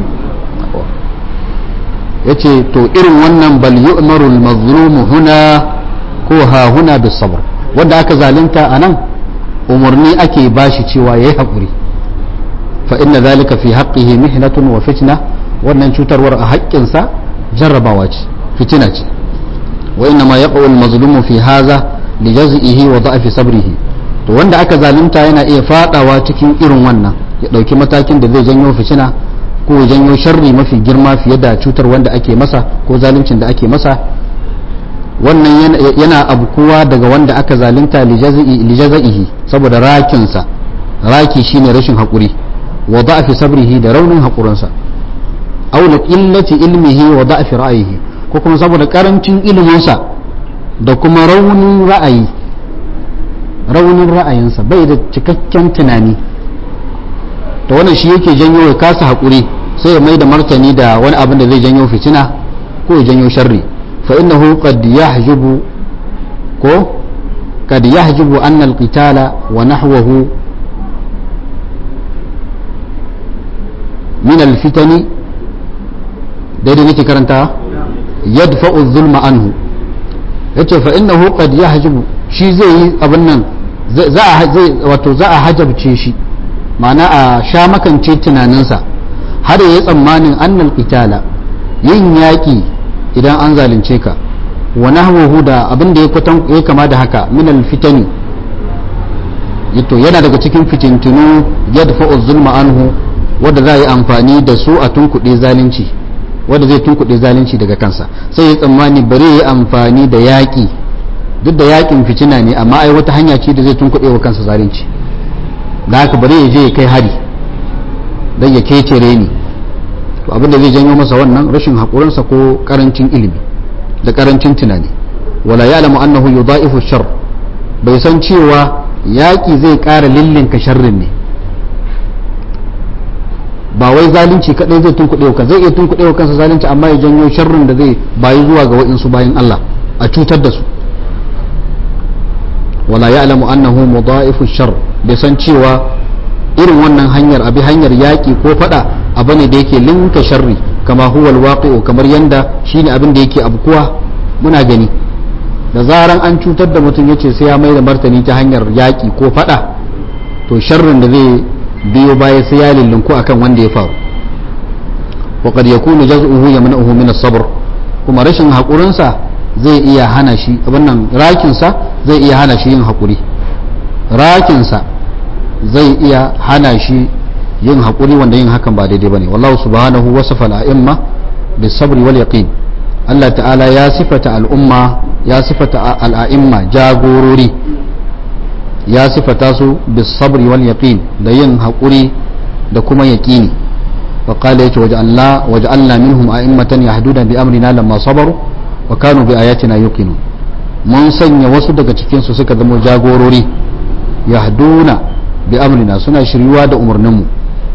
ya ce to irin wannan bal yu'maru al-mazlumu huna ko ha huna bis sabr wanda aka zalunta anan umarni ake bashi cewa yayi hakuri fa inna zalika fi haqqihi mihnatun wa fitna wannan cutarwar a haƙƙinsa jarrabawa ce fitina ce wa inna ma yaqu al-mazlumu fi hadha li jaz'ihi wa da'fi sabrihi to wanda aka zalunta yana iya fadawa cikin irin wannan ya dauki matakin da zai janyo fitina ko janyo sharri mafi girma fiye da cutar wanda ake masa ko zaluncin da ake masa wannan yana abkuwa daga wanda aka zalunta lijaza'ihi saboda rakinsa raki shine rashin haƙuri wa da'fi sabrihi da raunin haƙurinsa aw la qillati ilmihi wa da'fi ra'yihi ko kuma saboda karancin iliminsa da kuma raunin ra'ayi raunin ra'ayinsa bai da cikakken tunani to wannan shi yake janyo ya kasa haƙuri sai ya mai da martani da wani abin da zai janyo fitina ko ya janyo sharri fa innahu qad yahjubu ko qad yahjubu anna al-qitala wa nahwahu min al-fitani daidai nake karanta yadfa'u adh-dhulma anhu yace fa innahu qad yahjubu shi zai yi abin nan za a wato za a hajabce shi ma'ana a sha makance tunaninsa har ya yi tsammanin annal qitala yin yaƙi idan an zalunce ka wa nahwuhu da abin da ya kwatan ya kama da haka min al fitani yato yana daga cikin fitintunu yadfa'u zulma anhu wanda za a yi amfani da su a tunkuɗe zalunci wanda zai tunkuɗe zalunci daga kansa sai ya tsammani bari ya yi amfani da yaƙi duk da yaƙin fitina ne amma ai wata hanya ce da zai tunkuɗe wa kansa zalunci da haka bari ya je ya kai hari don ya kecere ni to abin da zai janyo masa wannan rashin haƙurinsa ko ƙarancin ilimi da ƙarancin tunani wala ya'lamu annahu yudha'ifu shar bai san cewa yaƙi zai ƙara lillinka sharrin ne ba wai zalunci kadai zai tunkuɗe wa zai iya tunkuɗe wa kansa zalunci amma ya janyo sharrin da zai bayi zuwa ga wa'insu bayan Allah a cutar da su wala ya'lamu annahu mudha'ifu shar bai san cewa irin wannan hanyar abi hanyar yaƙi ko fada abu ne da yake linka sharri kama huwa alwaqi'u kamar yanda shine abin da yake abkuwa muna gani da zaran an cutar da mutum yace sai ya mai da martani ta hanyar yaƙi ko fada to sharrin da zai biyo baya sai ya lillinku akan wanda ya faru wa qad yakunu jaz'uhu yamna'uhu min as-sabr kuma rashin hakurinsa zai iya hana shi wannan rakinsa zai iya hana shi yin hakuri rakinsa zai iya hana shi yin hakuri wanda yin hakan ba daidai bane wallahu subhanahu wasafa al-a'imma bis-sabr wal yaqin Allah ta'ala ya sifata al'umma ya sifata al'a'imma jagorori ya sifata su bis-sabr wal yaqin da yin hakuri da kuma yaqini wa qala yace waja'alna waja'alna minhum a'immatan yahduna bi amrina lamma sabaru wa kanu bi ayatina yuqinun mun sanya wasu daga cikin su suka zama jagorori yahduna bi amrina suna shiryuwa da umarninmu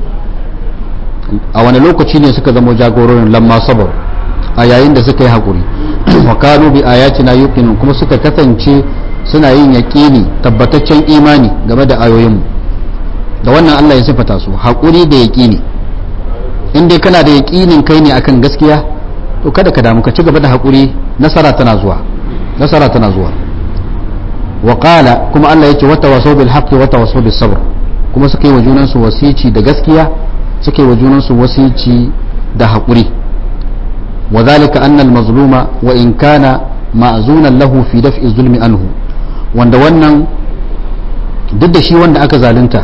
a wani lokaci ne suka zama jagororin lamma sabar a yayin da suka yi haƙuri wa kanu bi ayatina yuqinun kuma suka kasance suna yin yaƙini tabbataccen imani game da ayoyinmu da wannan Allah ya sifata su haƙuri da yaƙini in dai kana da yaƙinin kai ne akan gaskiya to kada ka damu ka ci gaba da haƙuri nasara tana zuwa nasara tana zuwa wa qala kuma Allah yace wata wasaw bil haqqi wata wasaw bis sabr kuma suka yi wa junan su wasici da gaskiya suka yi wa junan su wasici da haƙuri wa zalika anna al mazluma wa in kana ma'zunan lahu fi daf'i zulmi anhu wanda wannan duk da shi wanda aka zalunta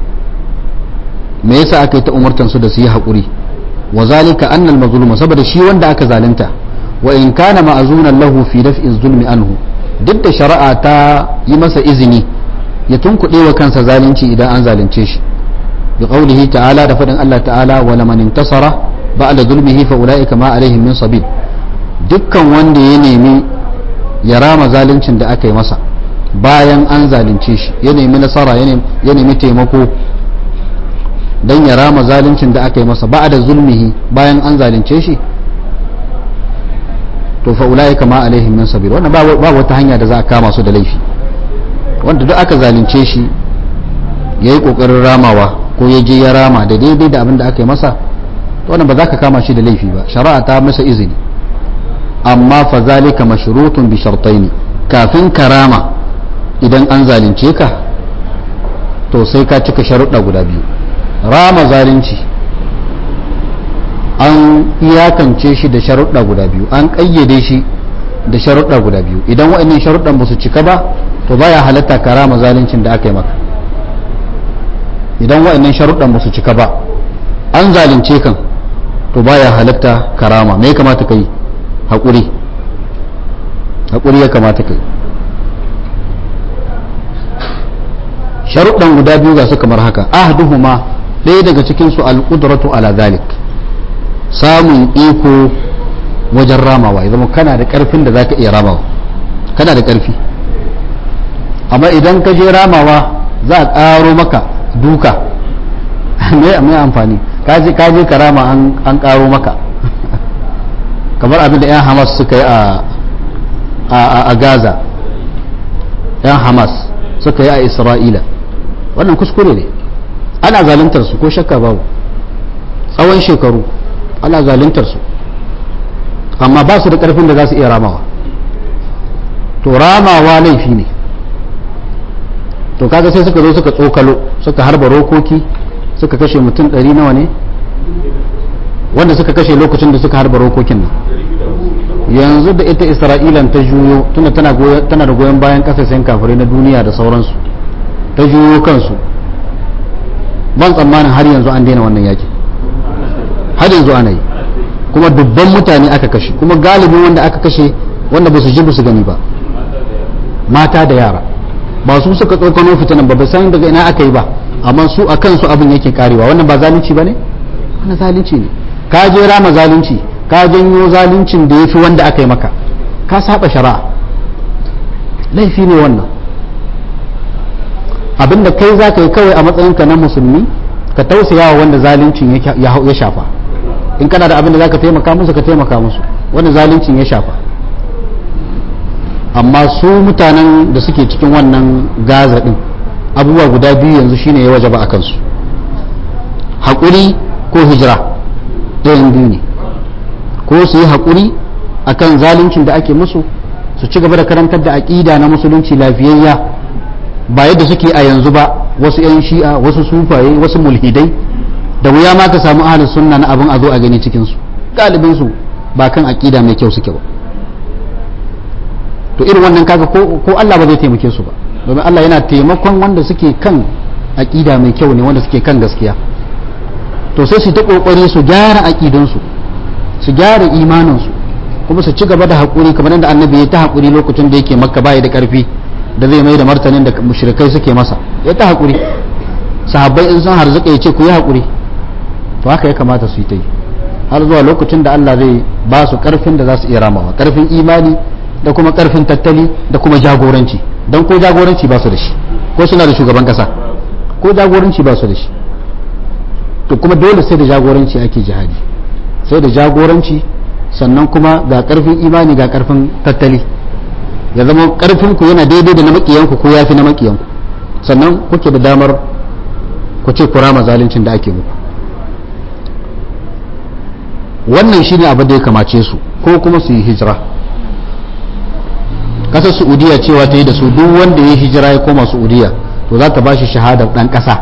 me yasa aka yi ta umurtan su da su yi haƙuri wa zalika anna al mazluma saboda shi wanda aka zalunta wa in kana ma'zunan lahu fi daf'i zulmi anhu duk da shari'a ta yi masa izini ya tunkuɗe wa kansa zalunci idan an zalunce shi bi qawlihi ta'ala da faɗin Allah ta'ala wa laman intasara ba'da zulmihi fa ulaika ma alaihim min sabil dukkan wanda ya nemi ya rama zaluncin da aka yi masa bayan an zalunce shi ya nemi nasara ya nemi taimako dan ya rama zaluncin da aka yi masa ba'da zulmihi bayan an zalunce shi to fa ulaika ma alaihim min sabil wannan ba wata hanya da za a kama su da laifi wanda duk aka zalunce shi yayi kokarin ramawa ko ya je ya rama da daidai da abin da aka yi masa to wannan ba za ka kama shi da laifi ba shari'a ta masa izini amma fa zalika mashrutun bi shartaini kafin ka rama idan an zalunce ka to sai ka cika sharuɗa guda biyu rama zalunci an iyakance shi da sharuɗa guda biyu an ƙayyade shi da sharuɗa guda biyu idan waɗannan sharuɗan ba su cika ba to baya halatta karama zaluncin da aka yi maka idan waɗannan sharuɗan ba su cika ba an zalunce kan to baya halatta karama me ya kamata ka yi haƙuri haƙuri ya kamata ka yi sharuɗan guda biyu ga su kamar haka ahduhuma ɗaya daga cikinsu al-qudratu ala zalik samun iko wajen ramawa ya zama kana da karfin da za ka iya ramawa kana da karfi amma idan ka je ramawa za a ƙaro maka duka mai amfani ka je ka rama an ƙaro maka kamar abin da 'yan hamas suka yi a gaza 'yan hamas suka yi a isra'ila wannan kuskure ne ana zaluntar su ko shakka babu tsawon shekaru ana zaluntar su amma ba su da karfin da za su iya ramawa to ramawa laifi ne to kaga sai suka zo suka tsokalo suka harba rokoki suka kashe mutum ɗari nawa ne wanda suka kashe lokacin da suka harba rokokin nan yanzu da ita isra'ilan ta juyo tuna tana da goyon bayan kasashen kafirai na duniya da sauransu ta juyo kansu ban tsammanin har yanzu an daina wannan yakin har yanzu ana yi kuma dubban mutane aka kashe kuma galibin wanda aka kashe wanda ba su ji su gani ba mata da yara ba su suka tsokano fitinan ba ba san daga ina aka yi ba amma su a kansu abin yake karewa wannan ba zalunci ba ne wannan zalunci ne ka je rama zalunci ka janyo zaluncin da ya fi wanda aka yi maka ka saba shari'a laifi ne wannan abinda kai za ka yi kawai a matsayinka na musulmi ka tausaya wa wanda zaluncin ya shafa in kana da abin da zaka taimaka musu ka taimaka musu wanda zaluncin ya shafa amma su mutanen da suke cikin wannan gaza din abubuwa guda biyu yanzu shine ya wajaba a kansu haƙuri ko hijira ɗayan biyu ne ko su yi haƙuri akan zaluncin da ake musu su ci gaba da karantar da aƙida na musulunci lafiyayya ba yadda suke a yanzu ba wasu 'yan shi'a wasu sufaye wasu mulhidai da wuya ma ka samu ahalin sunna na abin a zo a gani cikinsu galibinsu ba kan aƙida mai kyau suke ba to irin wannan kaga ko Allah ba zai taimake su ba domin Allah yana taimakon wanda suke kan aƙida mai kyau ne wanda suke kan gaskiya to sai su ta kokari su gyara aƙidunsu su gyara imaninsu kuma su ci gaba da haƙuri kamar yadda annabi ya ta haƙuri lokacin da yake makka baya da ƙarfi da zai mai da martanin da mushrikai suke masa ya ta haƙuri sahabbai in sun harzuka ya ce ku yi haƙuri to haka ya kamata su yi ta yi har zuwa lokacin da Allah zai ba su ƙarfin da za su iya ramawa ƙarfin imani da kuma ƙarfin tattali da kuma jagoranci don ko jagoranci ba su da shi ko suna da shugaban ƙasa ko jagoranci ba su da shi to kuma dole sai da jagoranci ake jihadi sai da jagoranci sannan kuma ga ƙarfin imani ga ƙarfin tattali ya zama ƙarfin ku yana daidai da na makiyanku ko yafi na makiyanku sannan kuke da damar ku ce ku rama zaluncin da ake muku wannan shine abin da ya kamace su ko kuma su yi hijira kasar saudiya cewa ta yi da su duk wanda ya hijira ya koma saudiya to za ta bashi shahadar dan kasa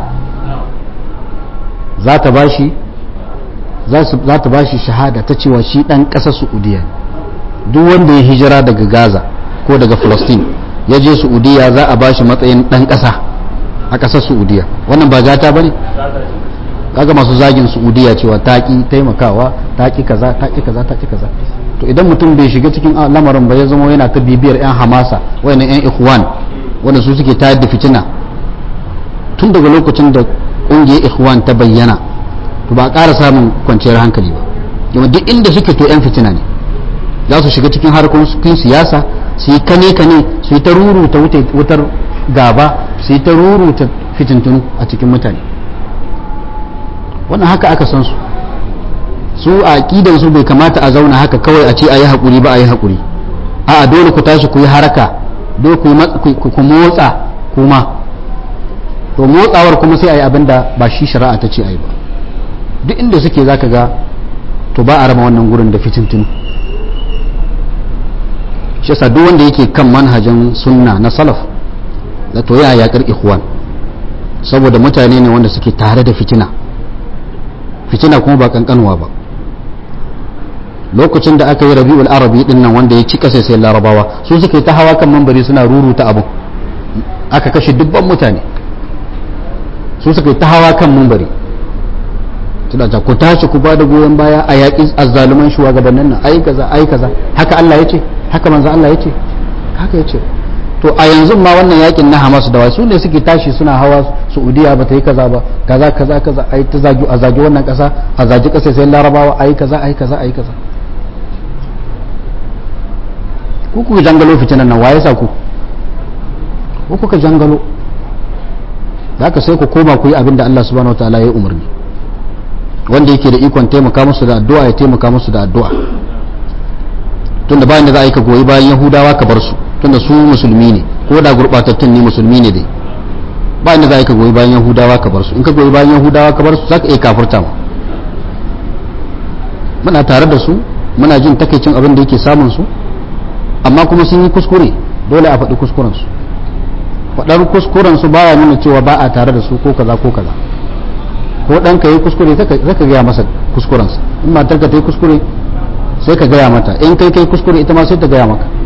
za ta bashi za ta bashi shahada ta cewa shi dan kasar saudiya duk wanda ya hijira daga gaza ko daga palestine ya je saudiya za a bashi matsayin dan kasa a kasar saudiya wannan ba gata bane kaga masu zagin saudiya cewa ta ki taimakawa ta ki kaza ta ki kaza ta ki kaza to idan mutum bai shiga cikin lamarin ba ya zama yana ta bibiyar yan hamasa wayannan yan ikhwan wanda su suke tayar da fitina tun daga lokacin da kungiyar ikhwan ta bayyana to ba a ƙara samun kwanciyar hankali ba kuma duk inda suke to yan fitina ne za su shiga cikin harkokin siyasa su yi kane kane su yi ta ruruta wutar gaba su yi ta ruruta fitintunu a cikin mutane wannan haka aka san su su a aƙidan su bai kamata a zauna haka kawai a ce a yi haƙuri ba a yi haƙuri a dole ku tashi ku yi haraka dole ku motsa kuma to motsawar kuma sai a yi abin da ba shi shari'a ta ce a yi ba duk inda suke za ka ga to ba a raba wannan gurin da fitintinu shi yasa duk wanda yake kan manhajin sunna na salaf da to ya yaƙar ikhwan saboda mutane ne wanda suke tare da fitina fitina kuma ba kankanuwa ba lokacin da aka yi rabi'ul arabi din nan wanda ya ci kasa sai larabawa su suka yi ta hawa kan mambari suna ruruta abu aka kashe dubban mutane su suka yi ta hawa kan mambari suna ta ku tashi ku bada goyon baya a yaƙi azzaluman shugabannin nan ai kaza ai kaza haka Allah ya ce haka manzo Allah ya ce haka ya ce to a yanzu ma wannan yakin na Hamas da wasu ne suke tashi suna hawa Saudiya ba ta yi kaza ba kaza kaza kaza ai ta zagi a zagi wannan kasa a zagi kasa sai Larabawa ai kaza ai kaza ai kaza ku kuka jangalo fitinan nan waye sa ku ku kuka jangalo da haka sai ku koma ku yi abin da Allah subhanahu wataala ya umarni wanda yake da ikon taimaka musu da addu'a ya taimaka musu da addu'a tunda bayan da za a yi ka goyi bayan Yahudawa ka bar su tunda su musulmi ne ko da gurbatattun ne musulmi ne dai ba inda za ka goyi bayan yahudawa ka bar su in ka goyi bayan yahudawa ka bar su za ka iya kafurta mu muna tare da su muna jin takaicin abin da yake samun su amma kuma sun yi kuskure dole a faɗi kuskuren su faɗar kuskuren su baya nuna cewa ba a tare da su ko kaza ko kaza ko ɗan ka yi kuskure zaka gaya masa kuskurensa in matar ka ta yi kuskure sai ka gaya mata in kai kai kuskure ita ma sai ta gaya maka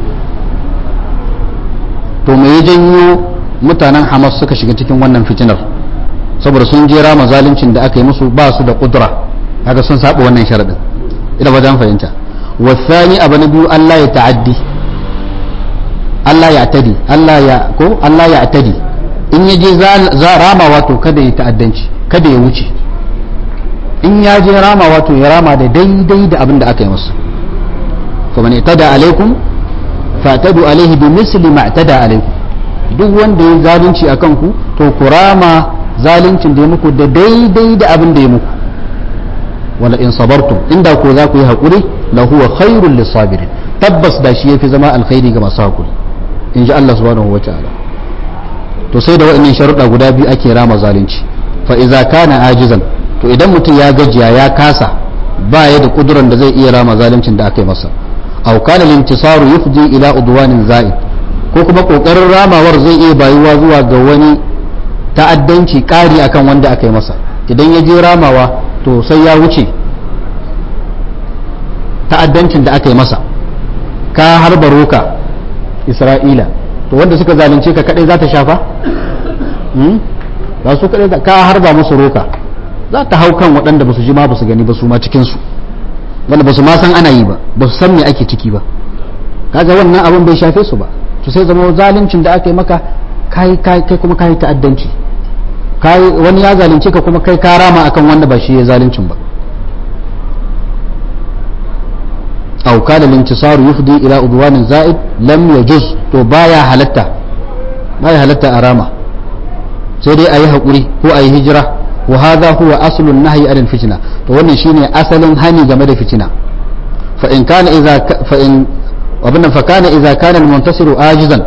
to me ya janyo mutanen hamas suka shiga cikin wannan fitinar saboda sun jera ma zaluncin da aka yi musu ba su da kudura haka sun saba wannan sharadin ina ba fahimta wasani abu na biyu Allah ya ta'addi Allah ya tadi Allah ya ko Allah ya tadi in ya je za rama wato kada ya ta'addanci kada ya wuce in ya je rama wato ya rama da daidai da abin da aka yi masa kuma ne tada alaikum fatadu alaihi bi misli ma tada alaikum duk wanda ya zalunci akan ku to ku rama zaluncin da ya muku da daidai da abin da ya muku wala in sabartum inda ko za ku yi haƙuri la huwa khairul lisabirin tabbas da shi yafi zama alkhairi ga masu haƙuri in ji Allah subhanahu wata'ala to sai da waɗannan sharuɗa guda biyu ake rama zalunci fa iza kana ajizan to idan mutum ya gajiya ya kasa ba ya da kuduran da zai iya rama zaluncin da aka yi masa aw kana lintisaru yufdi ila udwanin za'id ko kuma kokarin ramawar zai iya bayuwa zuwa ga wani ta'addanci ƙari akan wanda aka yi masa idan ya je ramawa to sai ya wuce ta'addancin da aka yi masa ka harba roka isra'ila to wanda suka zalunce ka kadai za ta shafa ba su kadai ka harba musu roka za ta hau kan waɗanda ba su ji ma ba su gani ba su ma cikinsu wanda ba su ma san ana yi ba ba su san me ake ciki ba kaga wannan abin bai shafe su ba to sai zama zaluncin da aka yi maka kai kai kai kuma kai ta'addanci kai wani ya zalunce ka kuma kai ka rama akan wanda ba shi ya zaluncin ba aw kana al-intisaru yufdi ila udwanin za'id lam yajuz to baya halatta baya halatta a rama sai dai ayi hakuri ko ayi hijira wa hadha huwa aslun nahyi anil fitna to wannan shine asalin hani game da fitina fa in kana idza fa in وابن فكان إذا كان المنتصر آجزا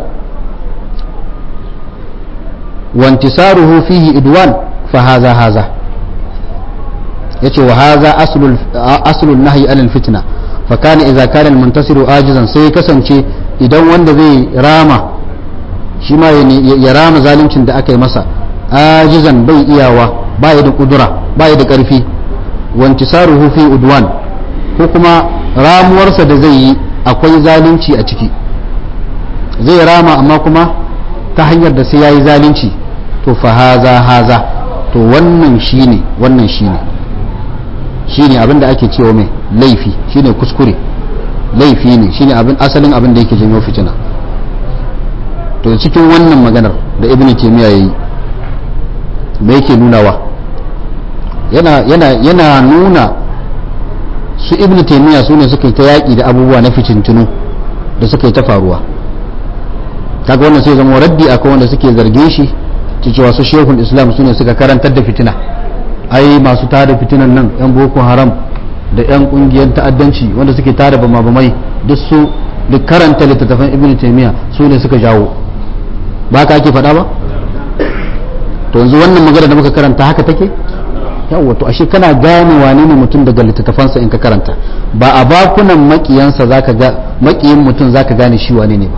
وانتصاره فيه إدوان فهذا هذا يتي وهذا أصل أصل النهي عن الفتنة فكان إذا كان المنتصر آجزا سي كسنشي idan wanda zai rama shi ma ya rama zaluncin da aka yi masa ajizan bai iyawa bai da kudura bai da karfi wantisaruhu fi udwan ko kuma ramuwarsa da zai yi akwai zalunci a ciki zai rama amma kuma ta hanyar da sai ya yi zalunci to fa haza haza to wannan shine wannan shine shine abin da ake cewa mai laifi shine kuskure laifi ne shine abin asalin abin da yake janyo fitina to cikin wannan maganar da ibn taymiya yayi me yake nunawa yana yana yana nuna su ibn taymiya su ne suka yi ta yaƙi da abubuwa na fitintunu da suka yi ta faruwa kaga wannan sai zama raddi akan wanda suke zarge shi cewa su shehul islam su ne suka karantar da fitina ai masu tada fitinan nan yan boko haram da yan kungiyar ta'addanci wanda suke tada bama bamai duk su duk karanta littattafan ibn taymiya su ne suka jawo ba ka ake faɗa ba to yanzu wannan magana da muka karanta haka take yawwa to ashe kana gane wane ne mutum daga littattafansa in ka karanta ba a bakunan makiyansa zaka ga makiyin mutum zaka gane shi wane ne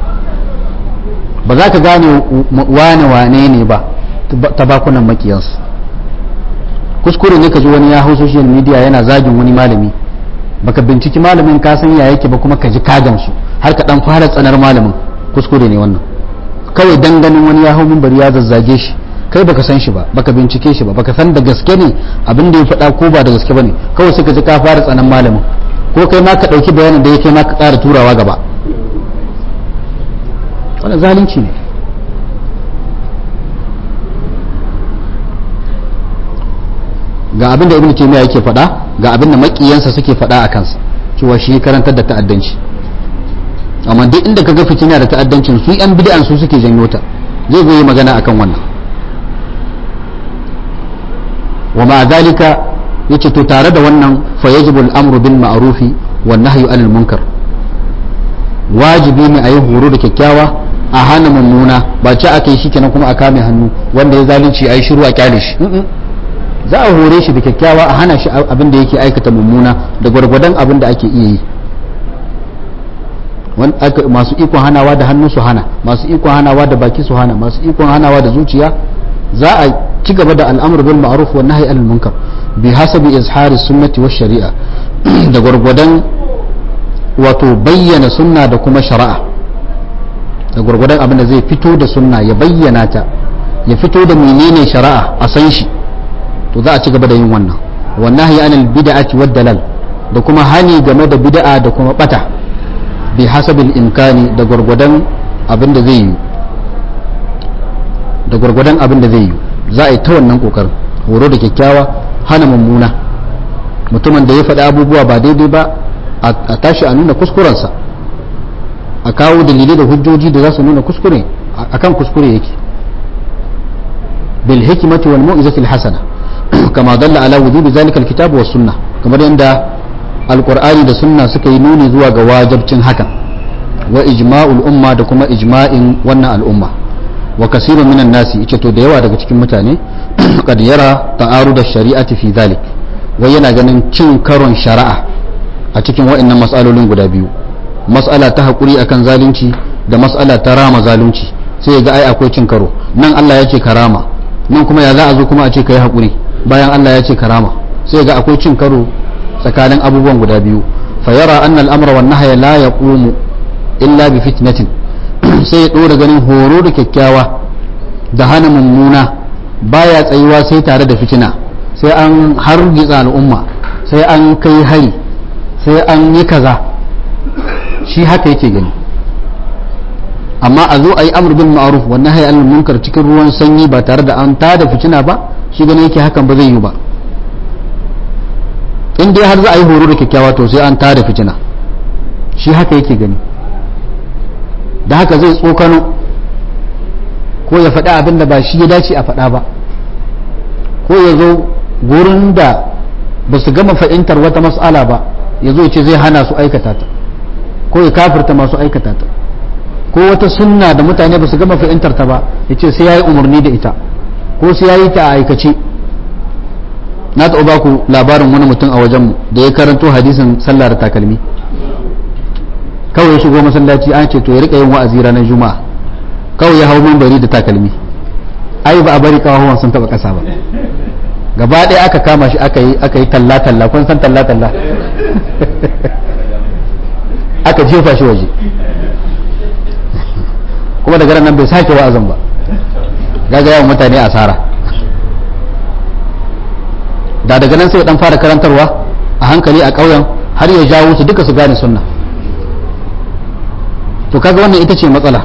ba ba za ka gane wane wane ne ba ta bakunan makiyansa kuskure ne ka ji wani ya hau social media yana zagin wani malami baka binciki malamin ka san ya yake ba kuma ka ji kagansu har ka dan fara tsanar malamin kuskure ne wannan kawai dan ganin wani ya hau bari ya zazzage shi kai baka san shi ba baka bincike shi ba baka san da gaske ne abin da ya faɗa ko ba da gaske bane kawai sai ka ji ka fara tsanan malamin ko kai ma ka ɗauki bayanin da yake ma ka ƙara turawa gaba wannan zalunci ne ga abin da ibnu taymiya yake faɗa ga abin da makiyansa suke faɗa a kansa cewa shi karantar da ta'addanci amma duk inda kaga fitina da ta'addancin su yan bid'an su suke janyo ta zai zo yi magana akan wannan wa ma zalika yace to tare da wannan fa yajibu al-amru bil ma'rufi wan nahyu anil munkar wajibi ne a yi horo da kyakkyawa a hana mummuna ba ci aka yi shi kenan kuma a kame hannu wanda ya zalunci a yi shiru a kyale shi za a hore shi da kyakkyawa a hana shi abin da yake aikata mummuna da gwargwadon abin da ake iya yi masu ikon hanawa da hannu su hana masu ikon hanawa da baki su hana masu ikon hanawa da zuciya za a ci gaba da al'amur bil ma'ruf wa nahyi anil munkar bi hasabi izhari sunnati wa shari'a da gwargwadon wato bayyana sunna da kuma shari'a da gwargwadon abin da zai fito da sunna ya bayyana ta ya fito da menene shari'a a san shi to za a ci gaba da yin wannan wa nahyi anil bid'ati wad dalal da kuma hani game da bid'a da kuma bata bi hasabil imkani da gwargwadon abin da zai yi da gwargwadon abin da zai yi za a yi ta wannan kokarin horo da kyakkyawa hana mummuna mutumin da ya faɗi abubuwa ba daidai ba a tashi a nuna kuskurensa a kawo dalilai da hujjoji da za su nuna kuskure akan kuskure yake bil hikmati wal mu'izati al hasana kama dalla ala wujubi zalika al kitab was sunnah kamar yadda alqur'ani da sunna suka yi nuni zuwa ga wajibcin hakan wa ijma'ul umma da kuma ijma'in wannan al'umma wa kasirun minan nasi yace to da yawa daga cikin mutane kad yara ta'arud ash-shari'ati fi zalik wai yana ganin cin karon shari'a a cikin waɗannan mas'alolin guda biyu mas'ala ta hakuri akan zalunci da mas'ala ta rama zalunci sai ya ga ai akwai cin karo nan Allah ya ce karama nan kuma ya za a zo kuma a ce kai hakuri bayan Allah ya ce karama sai ya ga akwai cin karo tsakanin abubuwan guda biyu fa yara anna al-amra wan nahya la yaqumu illa bi fitnatin sai ya ɗora ganin horo da kyakkyawa da hana mummuna baya tsayuwa sai tare da fitina sai an hargitsa al'umma sai an kai hari sai an yi kaza shi haka yake gani amma a zo a yi amur bin ma'aruf wannan hayar munkar cikin ruwan sanyi ba tare da an tada fitina ba shi gani yake hakan ba zai yi ba in dai har za a yi horo da kyakkyawa to sai an tada fitina shi haka yake gani da haka zai tsokano ko ya faɗa abin da ba shi ya dace a faɗa ba ko ya zo gurin da ba su gama fahimtar wata mas'ala ba ya zo ce zai hana su aikata ta ko ya kafirta masu aikata ta ko wata sunna da mutane ba su gama fahimtar ta ba ya ce sai ya yi umarni da ita ko sai ya yi ta a aikace na taɓa ba ku labarin wani mutum a wajenmu da ya karanto hadisin sallah da takalmi kawai ya shigo masallaci an ce to ya rika yin wa'azi ranar juma'a kawai ya hau bari da takalmi ai ba a bari kawawan sun taba kasa ba gaba ɗaya aka kama shi aka yi aka yi talla talla kun san talla talla aka jefa shi waje kuma daga nan bai sake wa'azin ba gaga yawan mutane asara da daga nan sai dan fara karantarwa a hankali a ƙauyen har ya jawo su duka su gane sunna to kaga wannan ita ce matsala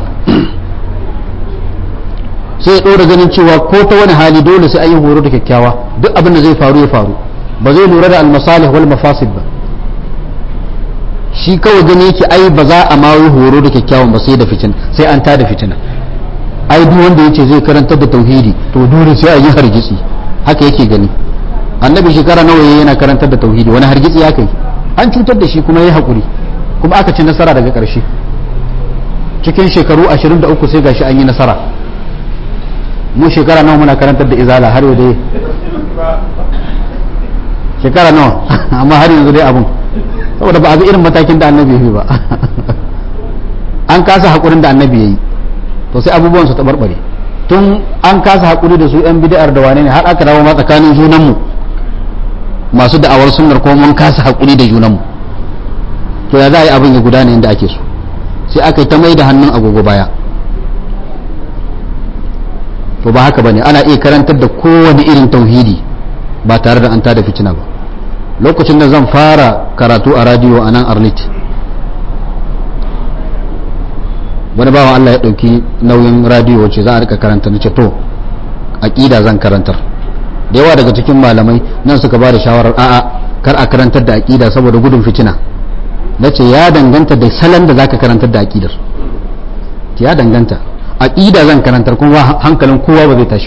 sai ya ɗora ganin cewa ko ta wani hali dole sai an yi horo da kyakkyawa duk abin da zai faru ya faru ba zai lura da almasalih wal mafasid ba shi kawai gani yake ai ba za a ma yi horo da kyakkyawan ba sai da fitina sai an tada fitina ai duk wanda yace zai karantar da tauhidi to dole sai a yi hargitsi haka yake gani annabi shekara nawa yana karantar da tauhidi wani hargitsi ya kai an cutar da shi kuma yayi hakuri kuma aka ci nasara daga ƙarshe cikin shekaru 23 sai gashi an yi nasara mu shekara nawa muna karantar da izala har yau dai shekara nawa amma har yanzu dai abun saboda ba a ga irin matakin da annabi yi ba an kasa haƙurin da annabi ya yi to sai abubuwan su taɓarɓare tun an kasa haƙuri da su yan bid'ar da wane ne har aka dawo ma tsakanin junanmu masu da'awar sunnar ko mun kasa haƙuri da junanmu to ya za a yi abin ya gudana yadda ake so sai aka yi ta mai da hannun agogo baya to ba haka bane ana iya karantar da kowane irin tauhidi ba tare da an tada fitina ba lokacin da zan fara karatu a radiyo a nan arlit wani bawa Allah ya ɗauki nauyin radiyo wacce za a rika karanta na ce to aƙida zan karantar da yawa daga cikin malamai nan suka ba da shawarar a'a kar a karantar da aƙida saboda gudun fitina na ce ya danganta da salon da zaka karantar da aƙidar ya danganta aƙida zan karantar kuma hankalin kowa ba zai tashi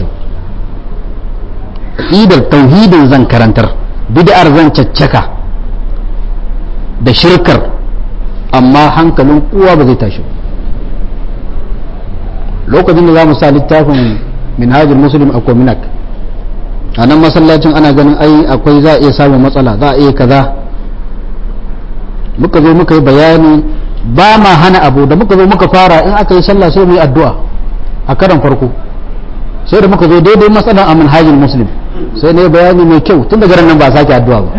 aƙidar tauhidin zan karantar bid'ar zan caccaka da shirkar amma hankalin kowa ba zai tashi lokacin da za mu sa littafin minhajul muslim a kominak a nan masallacin ana ganin ai akwai za a iya samun matsala za a iya kaza muka zo muka yi bayani ba ma hana abu da muka zo muka fara in aka yi sallah sai mu yi addu'a a karan farko sai da muka zo daidai matsalan a manhajin muslim sai na yi bayani mai kyau tun daga nan ba a sake addu'a ba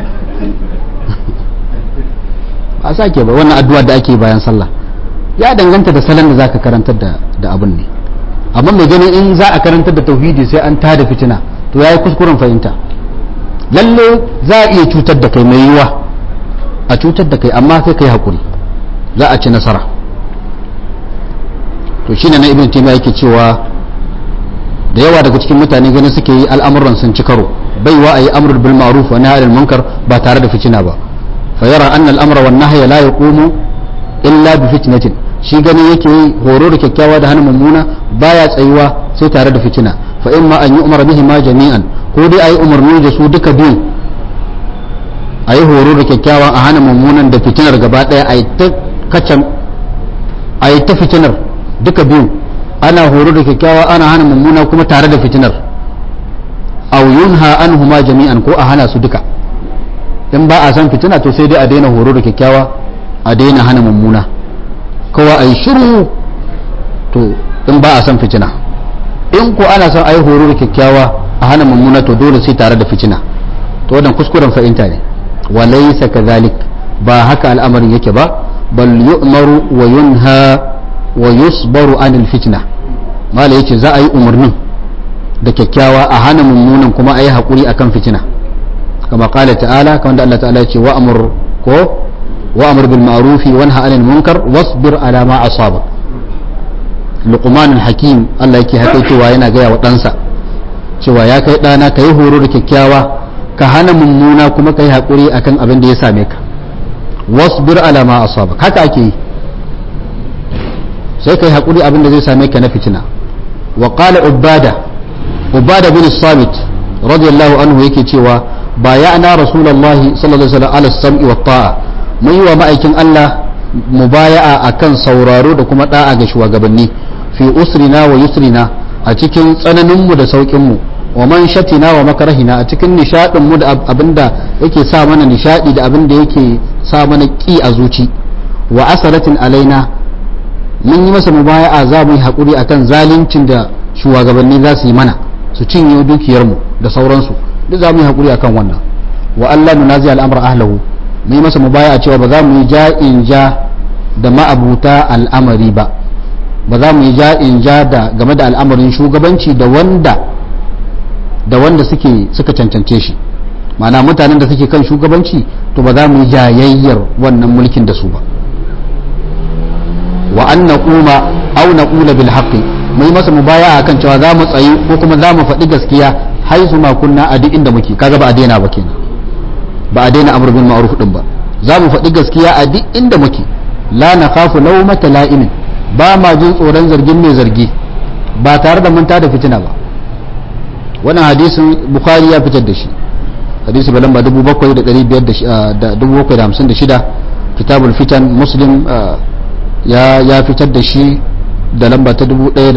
ba a sake ba wannan addu'a da ake bayan sallah ya danganta da salon da za ka karantar da abin ne amma mai ganin in za a karantar da tauhidi sai an tada fitina to ya yi kuskuren fahimta lalle za a iya cutar da kai mai yiwa a cutar da kai amma sai kai hakuri za a ci nasara to shine na ibn taymiya yake cewa da yawa daga cikin mutane ganin suke yi al'amuran sun ci karo baiwa a yi amrul bil ma'ruf wa nahy anil munkar ba tare da fitina ba fa yara anna al amra wan nahya la yaqumu illa bi fitnatin shi ganin yake yi horo da kyakkyawa da hana mummuna baya tsayuwa sai tare da fitina fa imma an yu'mara bihi ma jami'an ko dai ayi umarni da su duka biyu ayi horo da kyakkyawan a hana mummunan da fitinar gaba daya ayi ta kacan ayi ta fitinar duka biyu ana horo da kyakkyawa ana hana mummuna kuma tare da fitinar aw yunha anhuma jami'an ko a hana su duka in ba a san fitina to sai dai a daina horo da kyakkyawa a daina hana mummuna kowa a yi shiru to in ba a san fitina in ko ana son a yi horo da kyakkyawa a hana mummuna to dole sai tare da fitina to wannan kuskuren fahimta ne wa laysa kadhalik ba haka al'amarin yake ba bal yu'maru wa yunha wa yusbaru anil fitna mala yace za a yi umarnin da kyakkyawa a hana mummunan kuma a yi haƙuri akan fitina kama kala ta'ala kamar da Allah ta'ala ce wa amur ko wa amur bil ma'rufi wa nahy anil munkar wasbir ala ma asaba luqman al hakim Allah yake haka cewa yana gaya wa ɗansa cewa ya kai ɗana ka yi horo da kyakkyawa ka hana mummuna kuma ka yi haƙuri akan abin da ya same ka wasbir ala ma asaba haka ake yi sai ka yi haƙuri abin da zai same ka na fitina wa qala ubada ubada bin samit radiyallahu anhu yake cewa bayana rasulullahi sallallahu alaihi wasallam ala sam'i wa ta'a mun yi wa ma'aikin Allah mubaya'a akan sauraro da kuma da'a ga shugabanni fi usrina wa yusrina a cikin tsananin mu da saukin mu wa man shatina wa makarahina a cikin nishadin mu da abinda yake sa mana nishadi da abinda yake sa mana ki a zuci wa asaratin alaina mun yi masa mubaya'a za mu yi hakuri akan zaluncin da shugabanni za su yi mana su cinye dukiyarmu da sauransu duk za mu yi haƙuri akan wannan wa Allah nunazi al'amra ahlahu mu yi masa mubaya cewa ba za mu yi ja'in ja da ma'abuta al'amari ba ba za mu yi ja'in ja da game da al'amarin shugabanci da wanda da wanda suke suka cancance shi ma'ana mutanen da suke kan shugabanci to ba za mu yi jayayyar wannan mulkin da su ba wa an naquma aw naqula bil haqqi mu yi masa mubaya akan cewa za mu tsayi ko kuma za mu faɗi gaskiya haisu ma kunna a duk inda muke kaga ba a daina ba kenan ba a daina amr bil ma'ruf din ba za mu faɗi gaskiya a duk inda muke la nakhafu lawmata la'imin ba ma jin tsoron zargin mai zargi ba tare da mun da fitina ba wannan hadisin bukhari ya fitar da shi hadisi ba lamba 7556 kitabul fitan muslim ya ya fitar da shi da lamba ta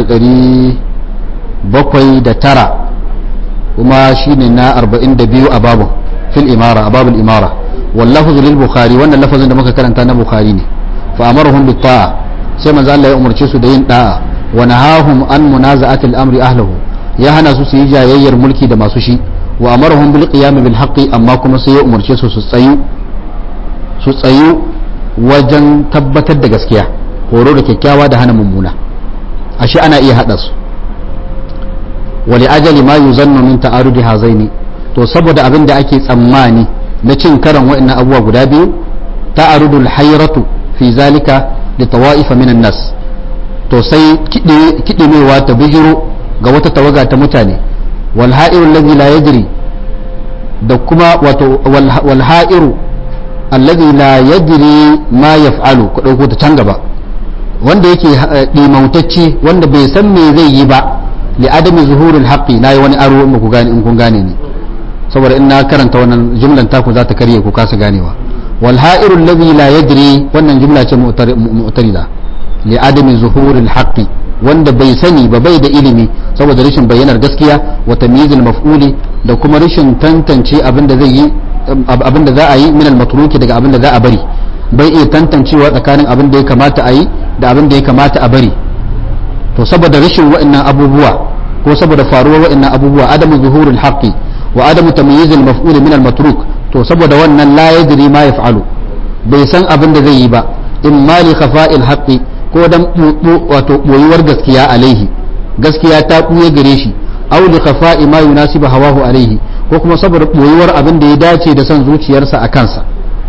1709 kuma shine na 42 a babu fil imara a babul imara wallahu lil bukhari wannan lafazin da muka karanta na bukhari ne fa amarhum bit ta'a sai manzo Allah ya umarce su da yin da'a wa nahahum an munaza'ati al-amri ahlihi ya hana su su yi jayayyar mulki da masu shi wa amarhum bil qiyam bil haqqi amma kuma sai ya umarce su su tsayu su tsayu wajen tabbatar da gaskiya horo da kyakkyawa da hana mummuna ashe ana iya hada su wali ajali ma yuzannu min ta'arudi hazaini to saboda abin da ake tsammani na cin karan wa'annan abubuwa guda biyu ta'arudul hayratu fi zalika li tawa'ifa minan nas to sai kidimewa ta bijiro ga wata tawaga ta mutane wal ha'iru allazi la yadri da kuma wato wal ha'iru allazi la yadri ma yaf'alu ku dauko ta can gaba wanda yake dimautacce wanda bai san me zai yi ba li adami zuhurul haqqi nayi wani aro in ku gane in kun gane ni saboda in na karanta wannan jumlan taku za ta karye ku kasa ganewa wal ha'iru allazi la yadri wannan jumla ce mu'tarida li adami zuhuril haqqi wanda bai sani ba bai da ilimi saboda rashin bayyanar gaskiya wa tamyizil maf'uli da kuma rashin tantance abin da zai yi abin da za a yi min al matruki daga abin da za a bari bai iya tantancewa tsakanin abin da ya kamata a yi da abin da ya kamata a bari to saboda rashin wa'annan abubuwa ko saboda faruwar wa'annan abubuwa adamu zuhurul haqqi wa adamu tamyizil maf'ul min al matruk to saboda wannan la yadri ma yaf'alu bai san abin da zai yi ba in ma li khafa'il haqqi ko dan wato boyuwar gaskiya alaihi gaskiya ta buye gare shi aw li khafa'i ma yunasibu hawahu alaihi ko kuma saboda boyuwar abin da ya dace da son zuciyarsa a kansa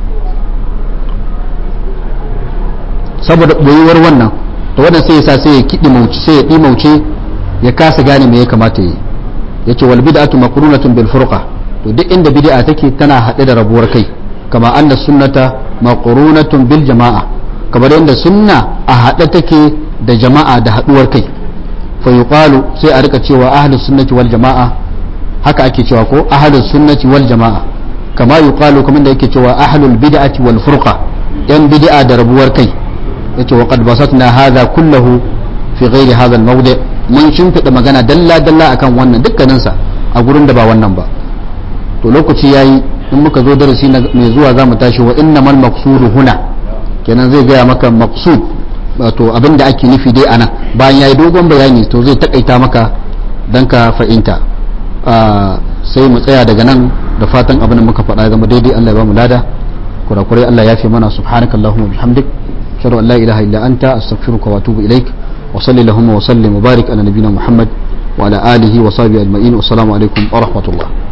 saboda boyuwar wannan to wannan sai ya sa sai ya kidi mauci sai ya dimauce ya kasa gane me ya kamata yi yace wal bid'atu maqrunatun bil furqa to duk inda bid'a take tana hade da rabuwar kai kama anna sunnata maqrunatun bil jama'a kamar yadda sunna a hade take da jama'a da haduwar kai fa yuqalu sai a rika cewa ahlus sunnati wal jama'a haka ake cewa ko ahlus sunnati wal jama'a kama yuqalu kamar da yake cewa ahlul bid'ati wal furqa yan bid'a da rabuwar kai yace wa qad basatna hadha kullahu fi ghairi hadha al mawdi mun shimfida magana dalla dalla akan wannan dukkanin sa a gurin da ba wannan ba to lokaci yayi in muka zo darasi mai zuwa zamu tashi wa innamal maqsudu huna kenan zai gaya maka maqsud wato abin da ake nufi dai anan bayan yayi dogon bayani to zai takaita maka dan ka fahimta sai mu tsaya daga nan da fatan abin da muka faɗa zama daidai Allah ya ba mu lada kurakurai Allah ya fi mana subhanaka allahumma bihamdik ashhadu an la ilaha illa anta astaghfiruka wa atubu ilaik wa salli allahumma wa sallim wa barik ala nabiyyina muhammad wa ala alihi wa sahbihi ajma'in wa assalamu alaikum wa rahmatullah